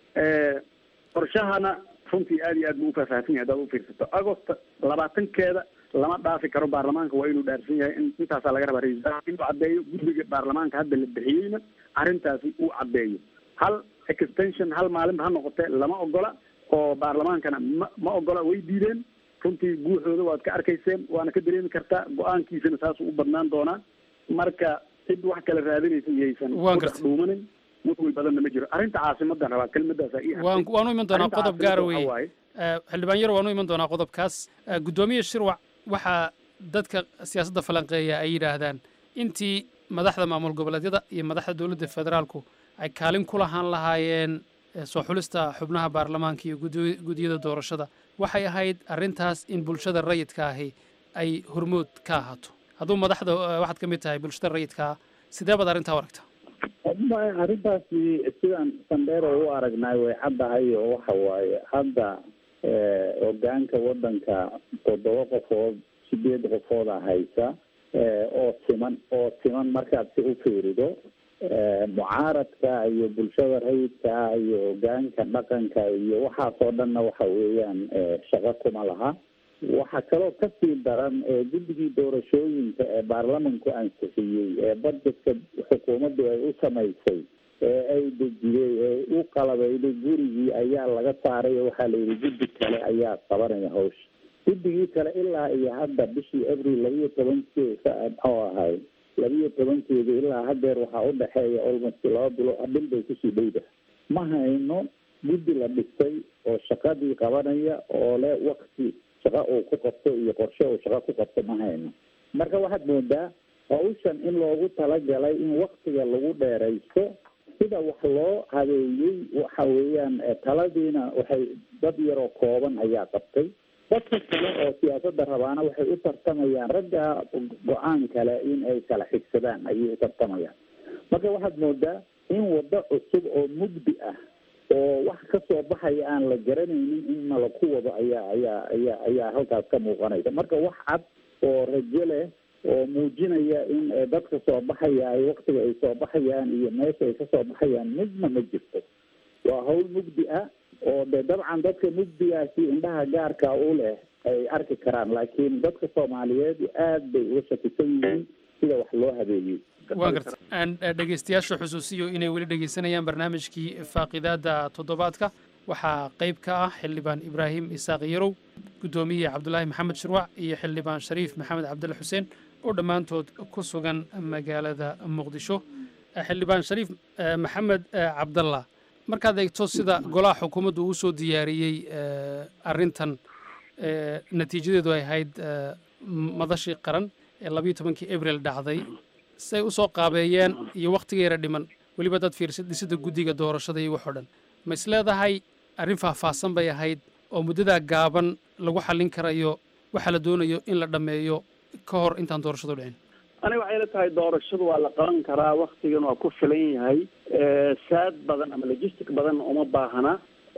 H: qorshahana runtii aad iyo aad buu ufaahfaahsan yahay haddaad ufiirsato agost labaatankeeda lama dhaafi karo baarlamaanka waa inuu dhaarsan yahay in intaasaa laga rabaa ra-isul wasaar inuu caddeeyo guddiga baarlamaanka hadda la bixiyeyna arrintaasi uu caddeeyo hal extension hal maalinba ha noqotee lama ogola oo baarlamaankana ma ma ogola way diideen runtii guuxooda waad ka arkayseen waana ka dareemi kartaa go-aankiisana saasuu u badnaan doonaa marka cid wax kala raadinaysa iyaysan
G: Waan
H: ku dhex
G: gartay.
H: dhuumanin welwel badanna ma jiro arrinta caasimadan rabaa kelmadaasa ii
G: waan
H: hartay.
G: waanu iman doonaa
H: Arrinta
G: qodob gaara
H: caasimada
G: weeye
H: waxaa waaye,
G: Eh, xildhibaan yar waanu iman doonaa qodobkaas Eh, guddoomiye shirwac waxaa dadka siyaasadda falanqeeya ay yidhaahdaan intii madaxda maamul goboleedyada iyo madaxda dowladda federaalku ay kaalin ku lahaan lahaayeen eh, soo xulista xubnaha baarlamaanka iyo guddi- guddiyada doorashada waxay ahayd arrintaas in bulshada rayidka ahi ay hormood ka ahaato hadduu madaxda eh, waxaad ka mid tahay bulshada rayidka ah sidee baad arrintaa u aragtaa
I: Ma- arrintaasi sidaan sandheero u aragnay way caddahay oo waxa waaye hadda eh, hogaanka wadanka toddoba qofood sideed qofooda haysa eh, oo siman oo siman markaad si u fiirido eh, mucaaradka iyo bulshada rayidka iyo hogaanka dhaqanka iyo waxaasoo dhanna waxa weeyaan eh, shaqo kuma laha waxaa kaloo kasii daran ee guddigii doorashooyinka ee baarlamanku ansixiyey ee budgetka xukuumaddu ay u samaysay ee ay dejiyey ee u qalabeyday gurigii ayaa laga saaray oo waxaa la yidhi guddi kale ayaa qabanaya hawsha guddigii kale ilaa iyo hadda bishii abril labiyo tobankeeda oo ahay labiyo tobankeeda ilaa hadeer waxaa udhexeeya almost laba bilo bil bay kusii dhowda ma hayno guddi la dhistay oo shaqadii qabanaya oo leh wakti shaqo uu ku qabto iyo qorshe uu shaqo ku qabto ma hayno marka waxaad moodaa hawshan in loogu talagalay in waktiga lagu dheeraysto sida wax loo habeeyey waxa weeyaan taladiina waxay dad yaroo kooban ayaa qabtay dadka kale oo siyaasadda rabaana waxay u tartamayaan ragga go-aan kale in ay kala xigsadaan ayay u tartamayaan marka waxaad moodaa in waddo cusub oo mugdi ah oo wax ka soo baxaya aan la garanaynin in nala ku wado ayaa ayaa ayaa ayaa halkaas ka muuqanaysa marka wax cad oo rajo leh oo muujinaya in dadka soo baxaya ay waktiga ay soo baxayaan iyo meesha ay kasoo baxayaan midna ma jirto waa hawl mugdi ah oo de dabcan dadka mugdigaasi indhaha gaarka u leh ay arki karaan laakiin dadka soomaaliyeed aad bay uga shakisan yihiin sida wax loo habeeyey
G: waa garta aan dhegeystayaasha xusuusiyo inay weli dhegeysanayaan barnaamijkii faaqidaada toddobaadka waxaa qayb ka ah xildhibaan ibraahim isaaq yarow guddoomiye cabdulaahi maxamed shirwac iyo xildhibaan shariif maxamed cabdalla xuseen oo dhammaantood ku sugan magaalada muqdisho xildhibaan shariif maxamed cabdalla markaad eegto sida golaha xukuumaddu uu soo diyaariyey arrintan natiijadeedu ay ahayd madashii qaran ee labayo tobankii abril dhacday say u soo qaabeeyeen iyo wakhtigeera dhiman weliba dad fiirsa dhisida guddiga doorashada iyo waxoo dhan ma is leedahay arrin faahfaahsan bay ahayd oo muddadaa gaaban lagu xallin karayo waxaa la doonayo in la dhammeeyo ka hor intaan doorashadu dhicin
H: aniga waxay la tahay doorashadu waa la qaban karaa waktigan waa ku filan yahay saad badan ama logistic badan uma baahna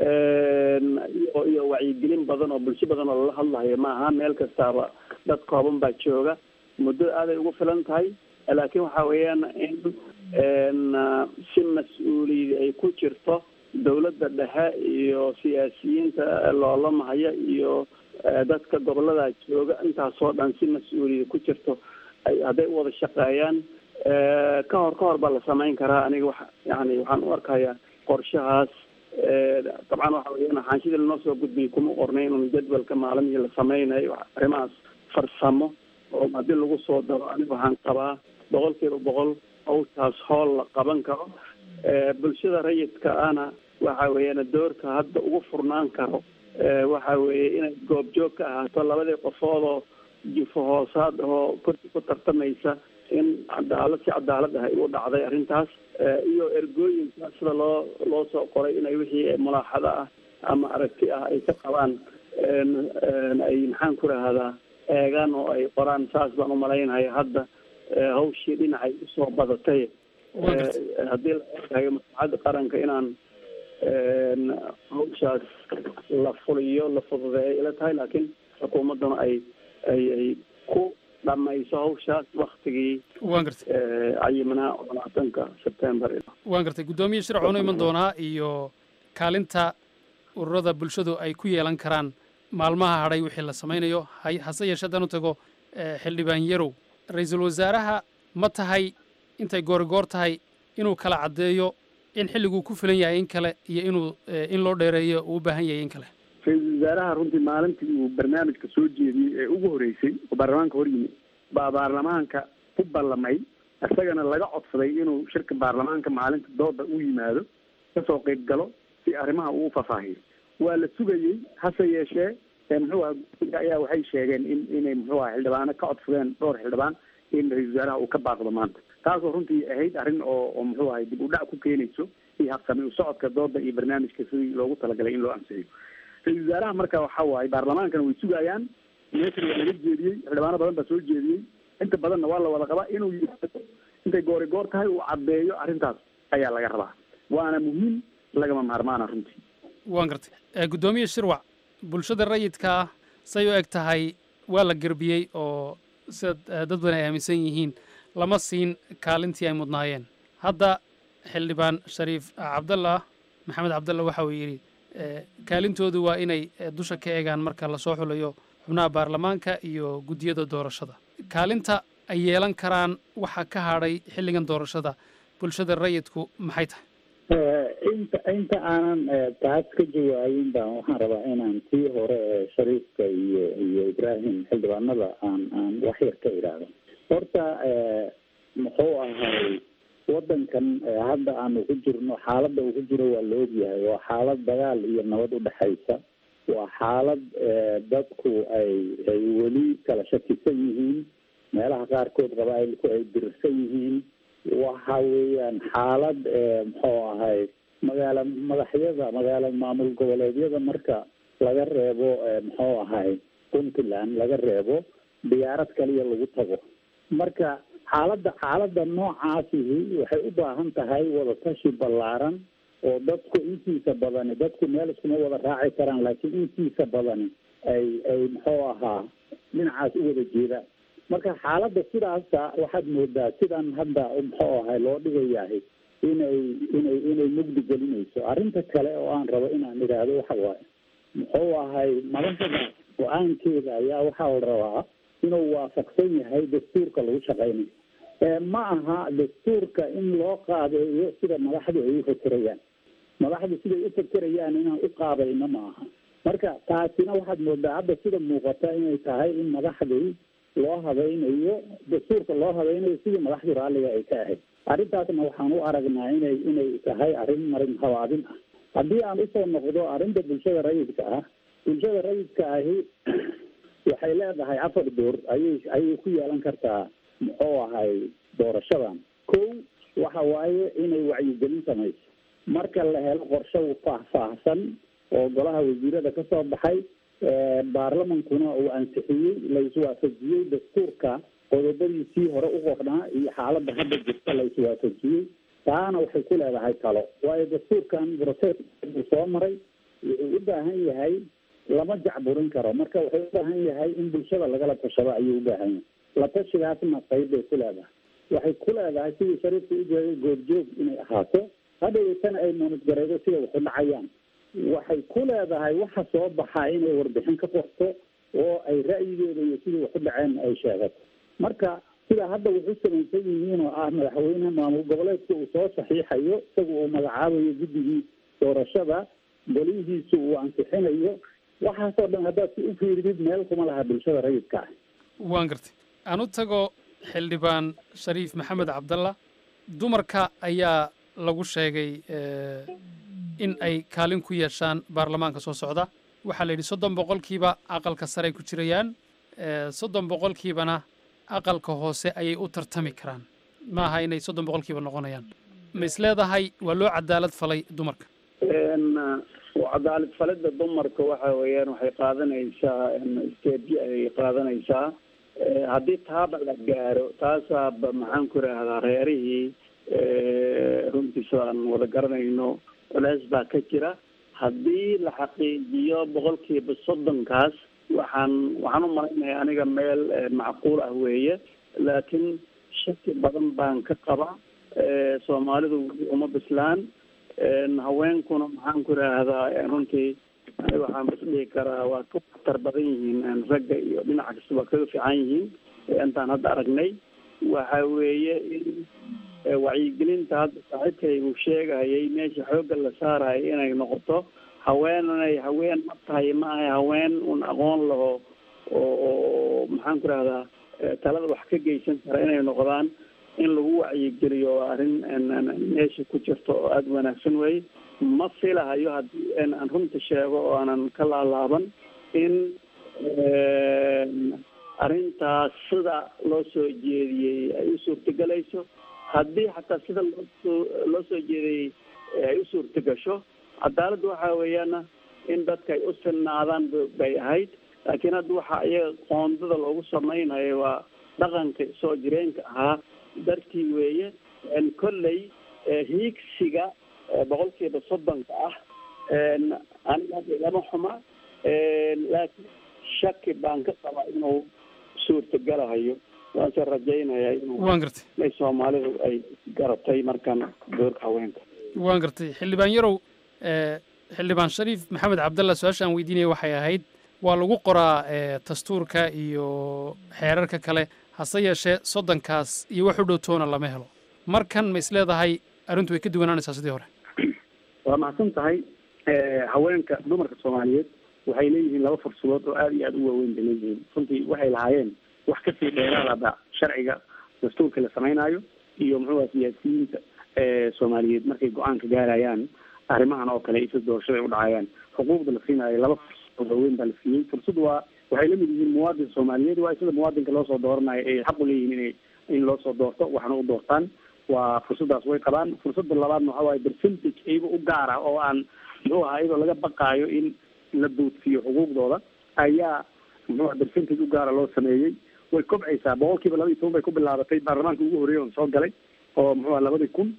H: iyo iyo wacyigelin badan oo bulsho badan oo lala hadlayo maaha meel kastaaba dad kooban baa jooga muddo aaday ugu filan tahay laakiin waxa weeyaan in si mas-uuliyad ay ku jirto dawladda dhexe iyo siyaasiyiinta loolamahaya iyo dadka gobolada jooga intaasoo dhan si mas-uuliyad ku jirto ay hadday u wada shaqeeyaan ka hor ka hor baa la samayn karaa aniga wax yani waxaan u arkayaa qorshahaas dabcan waxa weeyaan xaanshida lanoo soo gudbiyay kuma qornay inun jadwalka maalimihii la sameynayo arrimahaas farsamo oo haddii lagu soo daro aniga waxaan qabaa boqol kiiba boqol hawshaas hool la qaban karo bulshada rayidka ana waxa weeyaan doorka hadda ugu furnaan karo waxa weeye inay goobjoog ka ahaato labadii qofood oo jifo hoosaad oo kursi ku tartamaysa in cadaalad si cadaalad ah ay u dhacday arrintaas iyo ergooyinka sida loo loo soo qoray inay wixii mulaaxado ah ama aragti ah ay ka qabaan ay maxaan ku rahdaa eegaan oo ay qoraan saas baan umalaynaya hadda hawshii dhinacay usoo badatay haddii la eegayo maslaxadda qaranka inaan hawshaas la fuliyo la fududeeyo ila tahay laakiin xukuumadduna ay ay ay ku dhamayso hawshaas waktigii
G: waan gartay
H: cayimnaa oo labaatanka sebtembar
G: waan gartay guddoomiye shirc uunu iman doonaa iyo kaalinta ururada bulshadu ay ku yeelan karaan maalmaha hadhay wixii la samaynayo hay hase yeeshee haddaan u tago xildhibaan yarow ra-iisul wasaaraha ma tahay intay goorigoor tahay inuu kala caddeeyo in xilliguu ku filan yahay in kale iyo inuu in loo dheereeyo uu u baahan yahay in kale
H: ra-iisul wasaaraha runtii maalintii uu barnaamijka soo jeediyey ee ugu horeysay oo baarlamaanka hor yimi baa baarlamaanka ku ballamay isagana laga codsaday inuu shirka baarlamaanka maalinta dooda u yimaado kasoo qeyb galo si arrimaha uu fafaahiyo waa la sugayey hase yeeshee muxuu aha guddiga ayaa waxay sheegeen in inay muxuu aha xildhibaano ka codsadeen dhowr xildhibaan in ra-iisul wasaaraha uu ka baaqdo maanta taasoo runtii ahayd arrin oo oo muxuu ahay dib u dhac ku keenayso iyo habsami u socodka dooda iyo barnaamijka sidii loogu talagalay in loo ansixiyo ra-iisul wasaaraha marka waxa waaye baarlamaankana way sugayaan meeshan waa laga jeediyey xildhibaano badan baa soo jeediyey inta badanna waa la wada qabaa inuu yimaado intay goori goor tahay uu caddeeyo arrintaas ayaa laga rabaa waana muhiim lagama maarmaana runtii
G: waan gartay guddoomiye shirwac bulshada rayidka ah say u eg tahay waa la gerbiyey oo sida dad badan ay aaminsan yihiin lama siin kaalintii ay mudnaayeen hadda xildhibaan shariif cabdallah maxamed cabdallah waxa uu yidhi kaalintoodu waa inay dusha ka eegaan marka lasoo xulayo xubnaha baarlamaanka iyo guddiyada doorashada kaalinta ay yeelan karaan waxa ka hadhay xilligan doorashada bulshada rayidku maxay tahay
I: inta inta aanan taas ka jawaabin baan waxaan rabaa inaan tii hore ee shariifka iyo iyo ibraahim xildhibaanada aan aan wax yar ka idhaahdo horta muxuu ahay wadankan hadda aanu ku jirno xaaladda uu ku jiro waa la ogyahay waa xaalad dagaal iyo nabad udhexaysa waa xaalad dadku ay ay weli kala shakisan yihiin meelaha qaarkood qabaa'ilku ay dirirsan yihiin waxa weeyaan xaalad muxuu ahay magaala madaxyada magaala maamul goboleedyada marka laga reebo muxuu ahay puntland laga reebo diyaarad kaliya lagu tago marka xaaladda xaaladda noocaasihi waxay u baahan tahay wadatashi ballaaran oo dadku intiisa badani dadku meel iskuma wada raaci karaan laakiin intiisa badani ay ay muxuu ahaa dhinacaas u wada jeedaan marka xaaladda sidaasa waxaad moodaa sidan hadda muxuu ahay loo dhigayahay inay inay inay mugdi gelinayso arrinta kale oo aan rabo inaan idhaahdo waxa waaye muxuu ahay madaxda go-aankeeda ayaa waxaa la rabaa inuu waafaqsan yahay dastuurka lagu shaqeynayo ma aha dastuurka in loo qaabeeyo sida madaxdu ay u fakerayaan madaxdu siday u fakerayaan inaan u qaabayno ma aha marka taasina waxaad moodaa hadda sida muuqata inay tahay in madaxdii loo habaynayo dastuurka loo habaynayo sidii madaxdu raalliga ay ka ahayd arrintaasna waxaan u aragnaa inay inay tahay arrin marin habaabin ah haddii aan usoo noqdo arrinta bulshada rayidka ah bulshada rayidka ahi waxay leedahay afar door ayay ayay ku yeelan kartaa muxuu ahay doorashadan kow waxa waaye inay wacyigelin samayso marka la helo qorshe faahfaahsan oo golaha wasiirada ka soo baxay baarlamankuna uu ansixiyey la iswaafajiyey dastuurka qodobadiisii hore u qornaa iyo xaaladda hadda jirta la iswaafajiyey taana waxay ku leedahay talo waayo dastuurkan process uu soo maray wuxuu u baahan yahay lama jacburin karo marka wuxuu u baahan yahay in bulshada lagala tashado ayuu u baahan yahay la tashigaasna qayb bay ku leedahay waxay ku leedahay sidii shariifka u jeeday goobjoog inay ahaato hadhowtana ay muunadgareydo sida waxu dhacayaan waxay ku leedahay waxa soo baxaa inay warbixin ka qorto oo ay ra'yigeeda iyo sidii waxu dhaceen ay sheegato marka sida hadda wuxu samaysan yihiin oo ah madaxweyne maamul goboleedka uu soo saxiixayo isaga uu magacaabayo guddigii doorashada golihiisu uu ansixinayo waxaasoo dhan haddaad si u fiiridid meel kuma laha bulshada rayidka ah
G: waan gartay aan u tago xildhibaan shariif maxamed cabdalla dumarka ayaa lagu sheegay in ay kaalin ku yeeshaan baarlamaanka soo socda waxaa la yidhi soddon boqolkiiba aqalka sare ay ku jirayaan soddon boqolkiibana aqalka hoose ayay u tartami karaan ma aha inay soddon boqolkiiba noqonayaan ma is leedahay waa loo cadaalad falay dumarka
H: cadaalad falida dumarka waxa weeyaan waxay qaadanaysaa steedyo ayay qaadanaysaa haddii taaba la gaaro taasaaba maxaan ku idhaahdaa reerihii runtiisa aan wada garanayno culeys baa ka jira haddii la xaqiijiyo boqolkiiba soddonkaas waxaan waxaan u malaynaya aniga meel macquul ah weeye laakiin shaki badan baan ka qaba soomaalidu weli uma bislaan haweenkuna maxaan ku idhaahdaa runtii aniga waxaan bas dhihi karaa waa ka waxtar badan yihiin ragga iyo dhinaca kasta waa kaga fiican yihiin intaan hadda aragnay waxa weeye in wacyigelinta hadda saaxiibkay uu sheegayay meesha xoogga la saarayo inay noqoto haweenanay haween ma tahay ma ahay haween un aqoon laho oo oo maxaan ku rahdaa talada wax ka geysan kara inay noqdaan in lagu wacyigeliyo waa arrin meesha ku jirto oo aada wanaagsan weye ma filahayo haddii aan runta sheego oo aanan ka laalaaban in arrintaas sida loo soo jeediyey ay u suurtagelayso haddii xataa sida loosoo loo soo jeediyey ay u suurtagasho cadaaladda waxaa weeyaana in dadka ay u sinnaadaan bay ahayd laakiin hadda waxaa iyaga qoondada loogu samaynayo waa dhaqanka soo jireenka ahaa dartii weeye kolley hiigsiga boqolkiiba soddonka ah aniga hadda ilama xuma laakiin shaki baan ka qabaa inuu suurtagalahayo waase rajaynayaa inuu
G: waan gartay
H: ay soomaalidu ay garatay markan doorka haweenka
G: waan gartay xildhibaan yarow xildhibaan shariif maxamed cabdalla su-aasha aan weydiinaya waxay ahayd waa lagu qoraa dastuurka iyo xeerarka kale hase yeeshee soddonkaas iyo wax u dhow toona lama helo markan ma is leedahay arrintu way ka duwanaanaysaa sidii hore
H: waa mahadsan tahay haweenka dumarka soomaaliyeed waxay leeyihiin laba fursadood oo aada iyo aada u waaweyn bay leeyihiin runtii waxay lahaayeen wax kasii dheeraadaba sharciga dastuurka la samaynayo iyo muxuu siyaasiyiinta soomaaliyeed markay go-aanka gaarayaan arrimahan oo kale isa doorashada ay u dhacayaan xuquuqda la siinayo laba fursad waaweyn baa la siiyey fursad waa waxay lamid yihiin muwaadin soomaaliyeed waa sida muwaadinka loosoo dooranayo ay xaq u leeyihiin inay in loosoo doorto waxna u doortaan waa fursadaas way qabaan fursada labaadna waxa waaye percentage iyaga u gaara oo aan muxuu ahaa iyadoo laga baqaayo in la duudsiiyo xuquuqdooda ayaa muxuu percentage u gaara loo sameeyey way kobcaysaa boqol kiiba laba iyo toban bay ku bilaabatay baarlamaanka ugu horreeyay oon soo galay oo muxuu aha labadii kun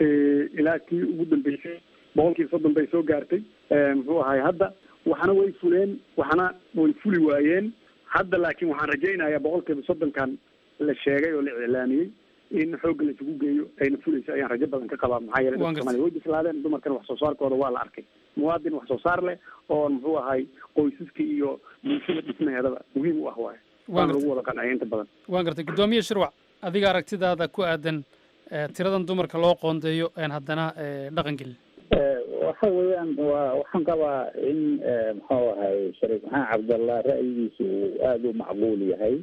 H: ilaa kii ugu dambeysay boqol kiiba soddon bay soo gaartay muxuu ahay hadda waxna way fuleen waxna way fuli waayeen hadda laakiin waxaan rajaynayaa boqol kiiba soddonkan la sheegay oo la iclaamiyey in xoogga la isugu geeyo ayna fulayso ayaan rajo badan ka qabaa maxaa yeelay dadka somaaliya way bislaadeen dumarkana wax soo saarkooda waa la arkay muwaadin wax soo saar leh oo muxuu ahay qoysaska iyo bulshada dhismaheedaba muhiim u ah waaye waana lagu wada qancaya inta badan
G: waan gartay guddoomiye shirwac adiga aragtidaada ku aadan tiradan dumarka loo qoondeeyo een haddana dhaqan gelin
I: waxa weeyaan waa waxaan qabaa in muxuu ahay shariif maxamed cabdallah ra'yigiisu uu aada u macquul yahay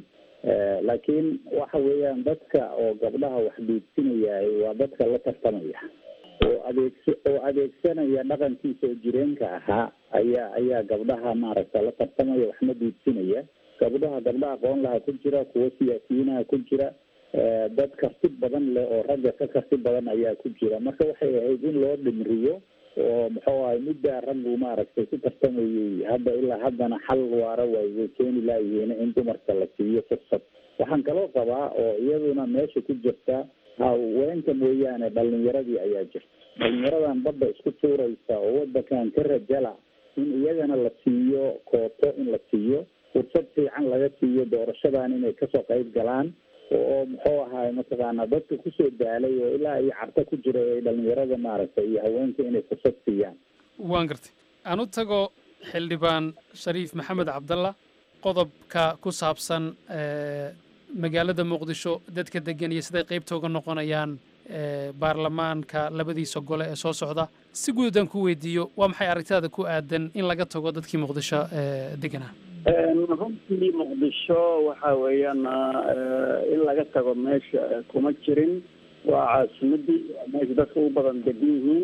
I: laakiin waxa weeyaan dadka oo gabdhaha wax dhiibsinaya waa dadka la tartamaya oo adeegsa oo adeegsanaya dhaqankiisa oo jireenka ahaa ayaa ayaa gabdhaha maaragta la tartamaya waxna dhiibsinaya gabdhaha gabdha aqoon laha ku jira kuwo siyaasiyiinaha ku jira dad karti badan leh oo ragga ka karti badan ayaa ku jira marka waxay ahayd in loo dhimriyo oo muxuu ahay middaa raggu maaragtay ku tartamayay hadda ilaa haddana xal waara way way keeni laayihiin in dumarka la siiyo fursad waxaan kaloo qabaa oo iyaduna meesha ku jirta haweenka mooyaane dhalinyaradii ayaa jirta dhalinyaradan badda isku tuuraysa oo wadankan ka rajala in iyagana la siiyo kooto in la siiyo fursad fiican laga siiyo doorashadan inay kasoo qayb galaan oo muxuu ahaay mataqaana dadka kusoo daalay oo ilaa iyo carto ku jira ay dhalinyarada maaragtay iyo haweenka inay fursad siiyaan
G: waan gartay aan u tago xildhibaan shariif maxamed cabdalla qodobka ku saabsan magaalada muqdisho dadka degan iyo siday qaybta uga noqonayaan baarlamaanka labadiisa gole ee soo socda si guud haddaan ku weydiiyo waa maxay aragtidaada ku aadan in laga tago dadkii muqdisho deganaa
H: runtii muqdisho waxa weeyaan in laga tago meesha kuma jirin waa caasimadii meesha dadka u badan degan yihiin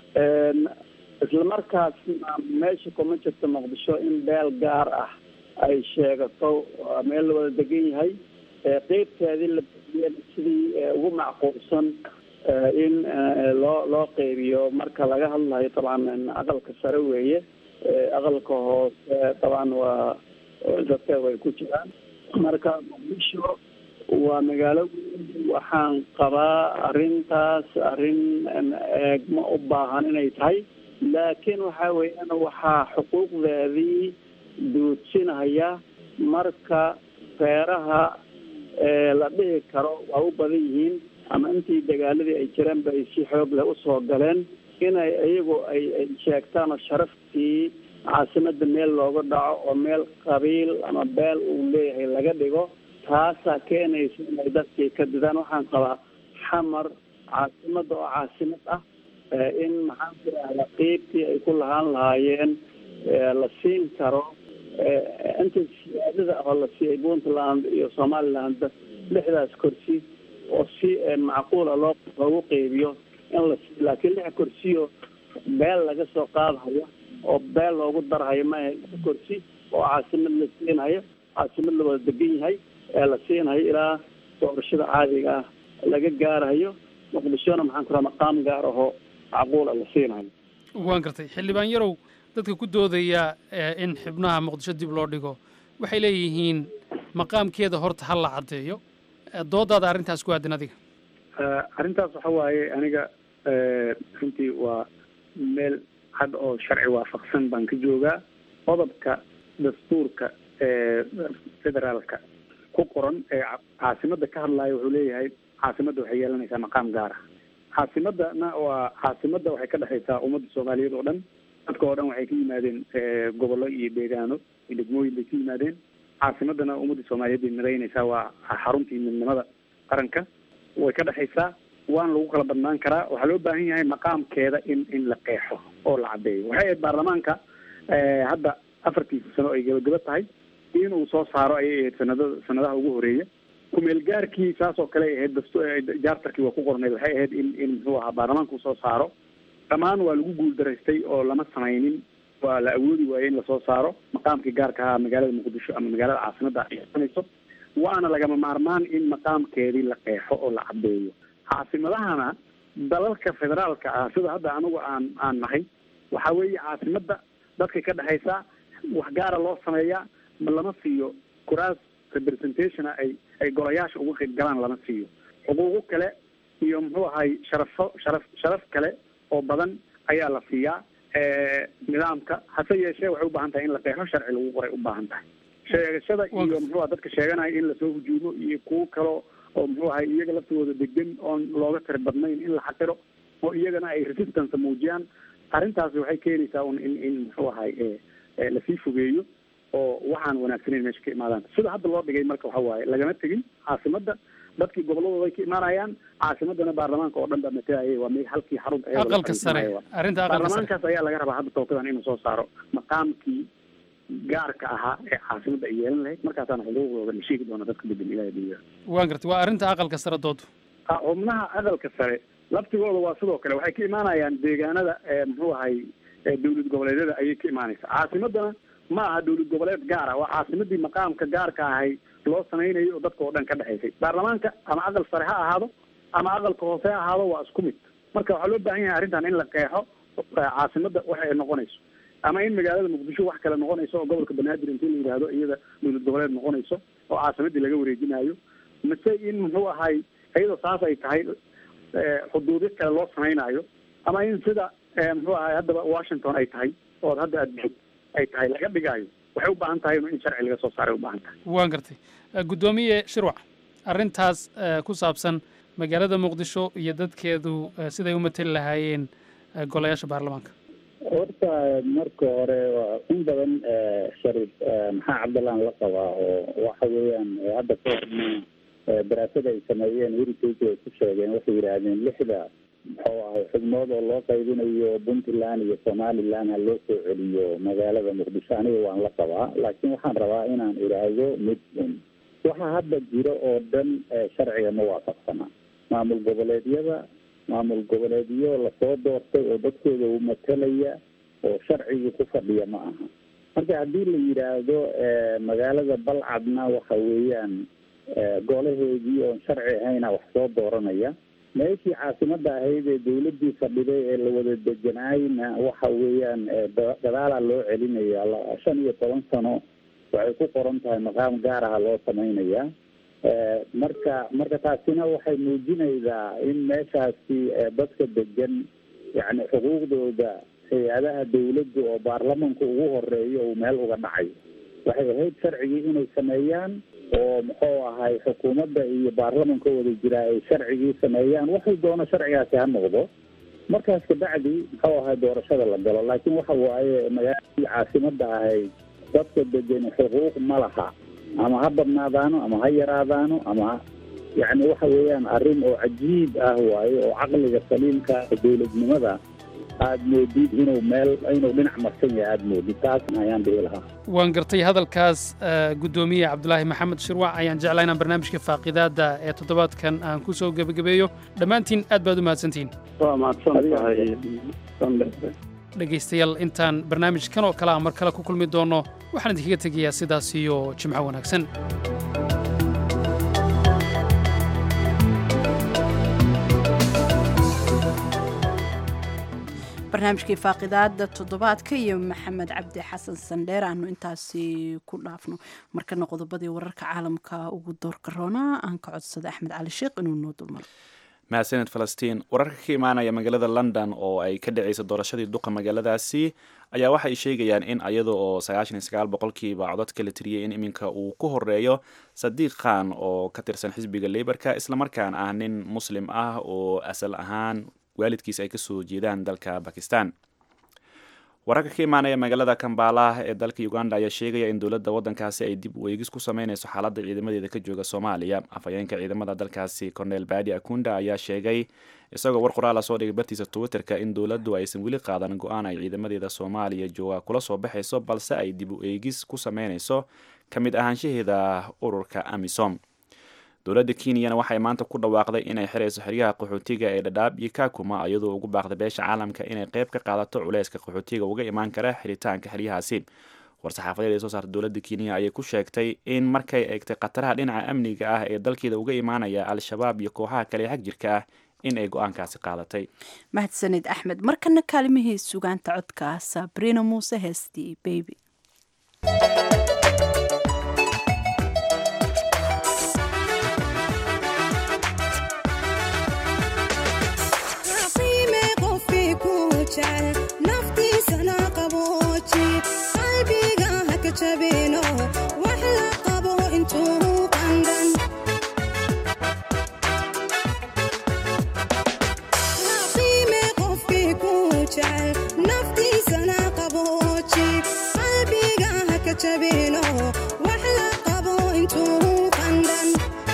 H: isla markaasna meesha kuma jirto muqdisho in beel gaar ah ay sheegato meel la wada degan yahay qeybteedii la sidii ugu macquulsan in loo loo qeybiyo marka laga hadlayo dabcan aqalka sare weeye aqalka hoose dabcan waa dadka way ku jiraan marka muqdisho waa magaalo waxaan qabaa arrintaas arrin eegma u baahan inay tahay laakiin waxa weeyaan waxaa xuquuqdeedii duudsinaya marka reeraha la dhihi karo waa u badan yihiin ama intii dagaaladii ay jireen ba ay si xoog leh usoo galeen inay iyagu ay ay sheegtaan oo sharaftii caasimada meel looga dhaco oo meel qabiil ama beel uu leeyahay laga dhigo taasaa keenaysa inay dadkii ka didaan waxaan qabaa xamar caasimada oo caasimad ah in maxaan ku rahda qiibtii ay ku lahaan lahaayeen la siin karo inta siyaadada oo la siiyay puntland iyo somaliland lixdaas kursi oo si macquula loo loogu qeybiyo in la siiyo laakiin lix kursiyo beel laga soo qaadhayo oo beel loogu darhayo maaha lix kursi oo caasimad la siinayo caasimad la wada degan yahay ee la siinayo ilaa doorashada caadiga ah laga gaarayo muqdishona maxaan ku raha maqaam gaar ahoo macquula la siinayo
G: waan gartay xildhibaan yarow dadka ku doodaya in xubnaha muqdisho dib loo dhigo waxay leeyihiin maqaamkeeda horta ha la caddeeyo doodaada arrintaas ku aadan adiga
H: arrintaas waxa waaye aniga runtii waa meel cad oo sharci waafaqsan baan ka joogaa qodobka dastuurka ee federaalka ku qoran ee caasimada ka hadlaya wuxuu leeyahay caasimadda waxay yeelanaysaa maqaam gaar ah caasimadana waa caasimada waxay ka dhexaysaa ummadda soomaaliyeed oo dhan dadka oo dhan waxay ka yimaadeen gobollo iyo deegaano iyo degmooyin bay ka yimaadeen caasimadana ummadda soomaaliyeed bay midaynaysaa waa xaruntii midnimada qaranka way ka dhexaysaa waana lagu kala badnaan karaa waxaa loo baahan yahay maqaamkeeda in in la qeexo oo la caddeeyo waxay ahayd baarlamaanka hadda afartiisa sano ay gabagaba tahay inuu soo saaro ayay ahayd sanadada sanadaha ugu horeeya kumeelgaarkii saas oo kale ay ahayd dasto jaartarkii waa ku qornayd waxay ahayd in in muxuu ahaa baarlamaanka uu soo saaro dhammaan waa lagu guuldaraystay oo lama samaynin waa la awoodi waayey in lasoo saaro maqaamkii gaarka ahaa magaalada muqdisho ama magaalada caasimadda ay sanayso waana lagama maarmaan in maqaamkeedii la qeexo oo la caddeeyo caasimadahana dalalka federaalka ah sida hadda anigu aan aan nahay waxa weeye caasimadda dadka ka dhexaysa wax gaara loo sameeyaa ma lama siiyo kuraas representationa ay ay golayaasha uga qayb galaan lama siiyo xuquuqo kale iyo muxuu ahay sharafo sharaf sharaf kale oo badan ayaa la siiyaa nidaamka hase yeeshee waxay ubaahan tahay in la qeexo sharci lagu qoray ubaahan tahay sheegashada iyo muxuu dadka sheeganaya in lasoo hujuumo iyo kuwo kalo oo muxuu ahay iyaga laftigooda degan oon looga tiri badnayn in la xaqiro oo iyagana ay resistance muujiyaan arrintaasi waxay keenaysaa un in in muxuu ahay lasii fogeeyo oo waxaan wanaagsaneyn meesha ka imaadaan sida hadda loo dhigay marka waxa waaye lagama tegin caasimadda dadkii goboladooda ay ka imaanayaan caasimadana baarlamaanka oo dhan baa matalayay waa me halkii xarunta
G: aqalka sare arrinta aqalka sare
H: baarlamaankaas ayaa laga rabaa hadda tookadan inuu soo saaro maqaamkii gaarka ahaa ee caasimadda ay yeelan lahayd markaasaana xuquuqdooda la sheegi doona dadka degan ilahay diya
G: waan gartay waa arrinta aqalka sare doodu
H: xubnaha aqalka sare laftigooda waa sidoo kale waxay ka imaanayaan deegaanada muxuu ahay dowlad goboleedyada ayay ka imaanaysa caasimadana ma aha dowlad goboleed gaara waa caasimadii maqaamka gaarka ahay loo samaynayo oo dadka oo dhan ka dhexaysay baarlamaanka ama aqal sare ha ahaado ama aqalka hoose ha ahaado waa isku mid marka waxaa loo baahan yahay arrintan in la qeexo caasimadda waxa ay noqonayso ama in magaalada muqdisho wax kale noqonayso oo gobolka banaadir intii la yidhaahdo iyada dowlad goboleed noqonayso oo caasimadii laga wareejinayo mase in muxuu ahay iyadoo saas ay tahay xuduudyo kale loo samaynayo ama in sida muxuu ahay haddaba washington ay tahay oo hadda aad joog ay tahay laga dhigaayo waxay u baahan tahay in sharci laga soo saaray u baahan tahay
G: waan gartay guddoomiye shirwac arrintaas ku saabsan magaalada muqdisho iyo dadkeedu siday u mateli lahaayeen golayaasha baarlamaanka
I: horta marka hore waa in badan shariif maxaa cabdallaan la qabaa oo waxa weeyaan hadda ka horna daraasada ay sameeyeen heritage ay ku sheegeen waxay yidhaahdeen lixda muxuu ahay xubnood oo loo qaybinayo puntland iyo somaliland ha loo soo celiyo magaalada muqdisho aniga waan la qabaa laakiin waxaan rabaa inaan idhaahdo mid un waxa hadda jiro oo dhan sharciga ma waafaqsana maamul goboleedyada maamul goboleedyo lasoo doortay oo dadkooda u matalaya oo sharcigii ku fadhiya ma aha marka haddii la yidhaahdo magaalada balcadna waxa weeyaan golaheedii oon sharci ahayna wax soo dooranaya meeshii caasimada ahayd ee dawladii fadhiday ee la wada deganaayna waxa weeyaan gadaalaa loo celinaya shan iyo toban sano waxay ku qoran tahay maqaam gaar aha loo sameynaya marka marka taasina waxay muujinaysaa in meeshaasi dadka degan yani xuquuqdooda hay-adaha dawladda oo baarlamanka ugu horeeyo uu meel uga dhacayo waxay ahayd sharcigii inay sameeyaan oo muxuu ahay xukuumadda iyo baarlamanka wada jiraa ay sharcigii sameeyaan waxay doono sharcigaasi ha noqdo markaas kabacdi muxuu ahay doorashada la galo laakiin waxa waaye magaaladii caasimada ahayd dadka degan xuquuq ma laha ama ha badnaadaano ama ha yaraadaano ama yani waxa weeyaan arrin oo cajiib ah waaye oo caqliga saliimka dowladnimada aada moodid inuu meel inuu dhinac marsan yahay aada moodid taas ayaan dhihi lahaa
G: waan gartay hadalkaas guddoomiye cabdulaahi maxamed shirwac ayaan jeclaa inaan barnaamijka faaqidaada ee toddobaadkan aan ku soo gebagabeeyo dhammaantiin aad baad u mahadsantihiin
H: waa mahadsan tahay
G: dhegaystayaal intaan barnaamijkan oo kale a mar kale ku kulmi doonno waxaan idinkaga tegayaa sidaas iyo jimco wanaagsan
A: barnaamijkii faaqidaada toddobaadka iyo maxamed cabdi xasan sandheer aanu intaasi ku dhaafno markana qodobadii wararka caalamka ugu doorka roona aan ka codsada axmed cali sheekh inuu noo dulmaro
B: mahadsaned falastiin wararka ka imaanaya magaalada london oo ay ka dhacaysa doorashadii duqa magaaladaasi ayaa waxa ay sheegayaan in iyada oo sagaashan iyo sagaal boqolkiiba codadka la tiriyay in iminka uu ku horeeyo sadiiq khan oo ka tirsan xisbiga leybarka islamarkaana ah nin muslim ah oo asal ahaan waalidkiisa ay kasoo jeedaan dalka bakistan wararka ka imaanaya magaalada kambala ee dalka uganda ayaa sheegaya in dowladda waddankaasi ay dib u eegis ku sameyneyso xaaladda ciidamadeeda ka jooga soomaaliya afhayeenka ciidamada dalkaasi cornel badi akunda ayaa sheegay isagoo war qoraala soo dhigay bartiisa twitterka in dowladdu aysan weli qaadan go-aan ay ciidamadeeda soomaaliya jooga kula soo baxayso balse ay dib u eegis ku sameyneyso ka mid ahaanshaheeda ururka amisom dowladda kenyana waxay maanta ku dhawaaqday inay xirayso xeryaha qaxootiga ee dhadhaab iyo kakuma iyadoo ugu baaqday beesha caalamka inay qayb ka qaadato culeyska qaxootiga uga imaan kara xiritaanka xeryahaasi war-saxaafadeed ee soo saarta dowladda kenya ayay ku sheegtay in markay eegtay khataraha dhinaca amniga ah ee dalkeeda uga imaanaya al-shabaab iyo kooxaha kale xag jirka ah in ay go-aankaasi qaadatay
A: mahadsanid axmed markana kaalimihii sugaanta codka sabrina muuse heestii baby
J: naftiisana qabooji qalbiga haka jabino wax la qabo intuu qandan qiime qofkii ku jecel naftiisana qabooji qalbiga haka jabino wax la qabo intuu qandan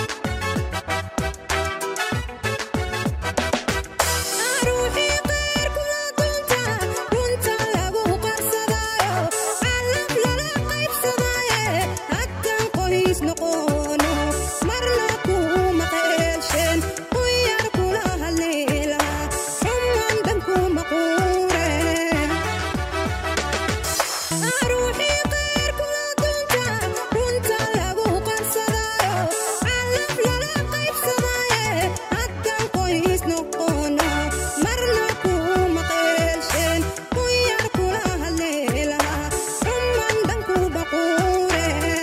J: ruuxii qeyr kula dunta runta lagu qarsadaayo calaf lala qaybsadaaye haddan qoys noqono marna kuma qeelshen ku yar kula hadliila xuman dhan kuma quure ruuxii qeyr kula dunta runta lagu qarsadaayo calaf lala qaybsadaaye haddan qoys noqono marna kuma qeelshen ku yar kula hadliila xuman dhan kuma quure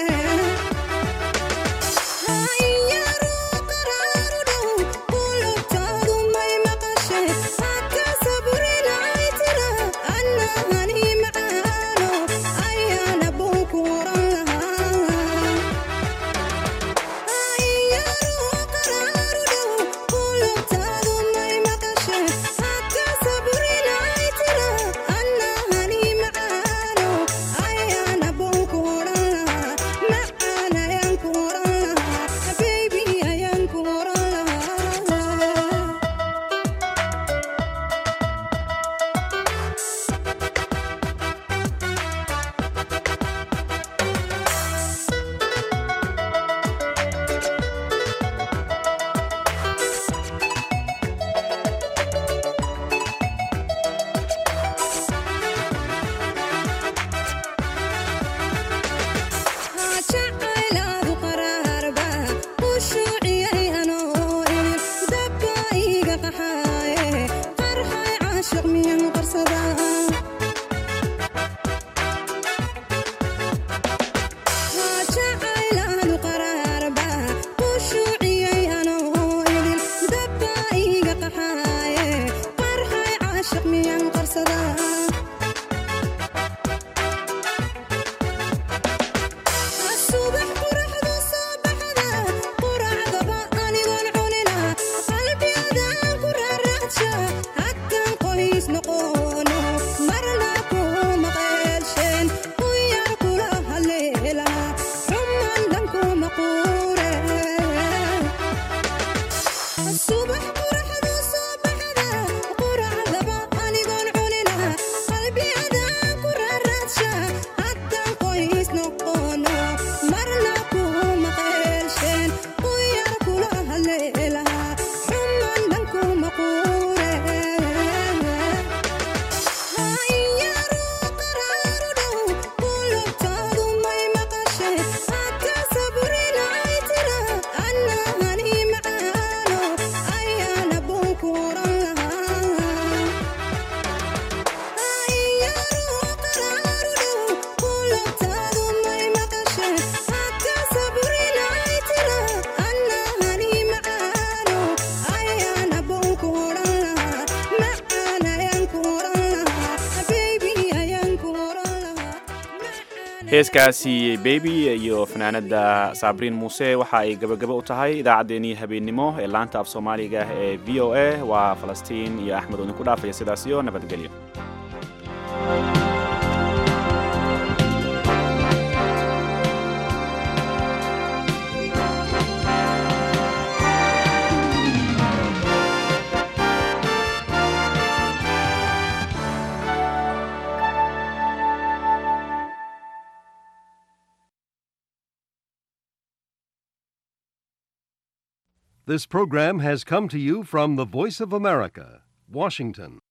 J: jacaylaadu qaraarba u shuuciyay anoo idin dabba iga qaxaaye qarxay caashiq miyan qarsadaa jacaylaadu qaraarba u shuuciyay anoo idin dabba iga qaxaaye qarxay caashiq miyan qarsadaa subax quraxdu soo baxda quracdaba anigoon cunina qalbiyadaan ku raaraadsha haddan qoys noqono marna kuma qeelshen ku yar kula haleela xuman dhan kuma quure subax quraxdu soo baxda quracdaba anigoon cunina qalbiyadaan ku raaraadsha haddan qoys noqono marna kuma qeelshen ku yar kula haleela xuman dhan kuma quure hayaru qaraaru dhow qulubtaadu may maqashay hadda saburinay tira annahani macaano ayaana buu ku oran lahaa
B: heeskaasi bebi iyo fanaanada sabriin muuse waxa ay gabagabo u tahay idaacaddeenii habeennimo ee laanta af soomaaliga ee v o a waa falastiin iyo axmed oo idinku dhaafaya sidaas iyo nabadgelyo
K: This program has come to you from the Voice of America, Washington.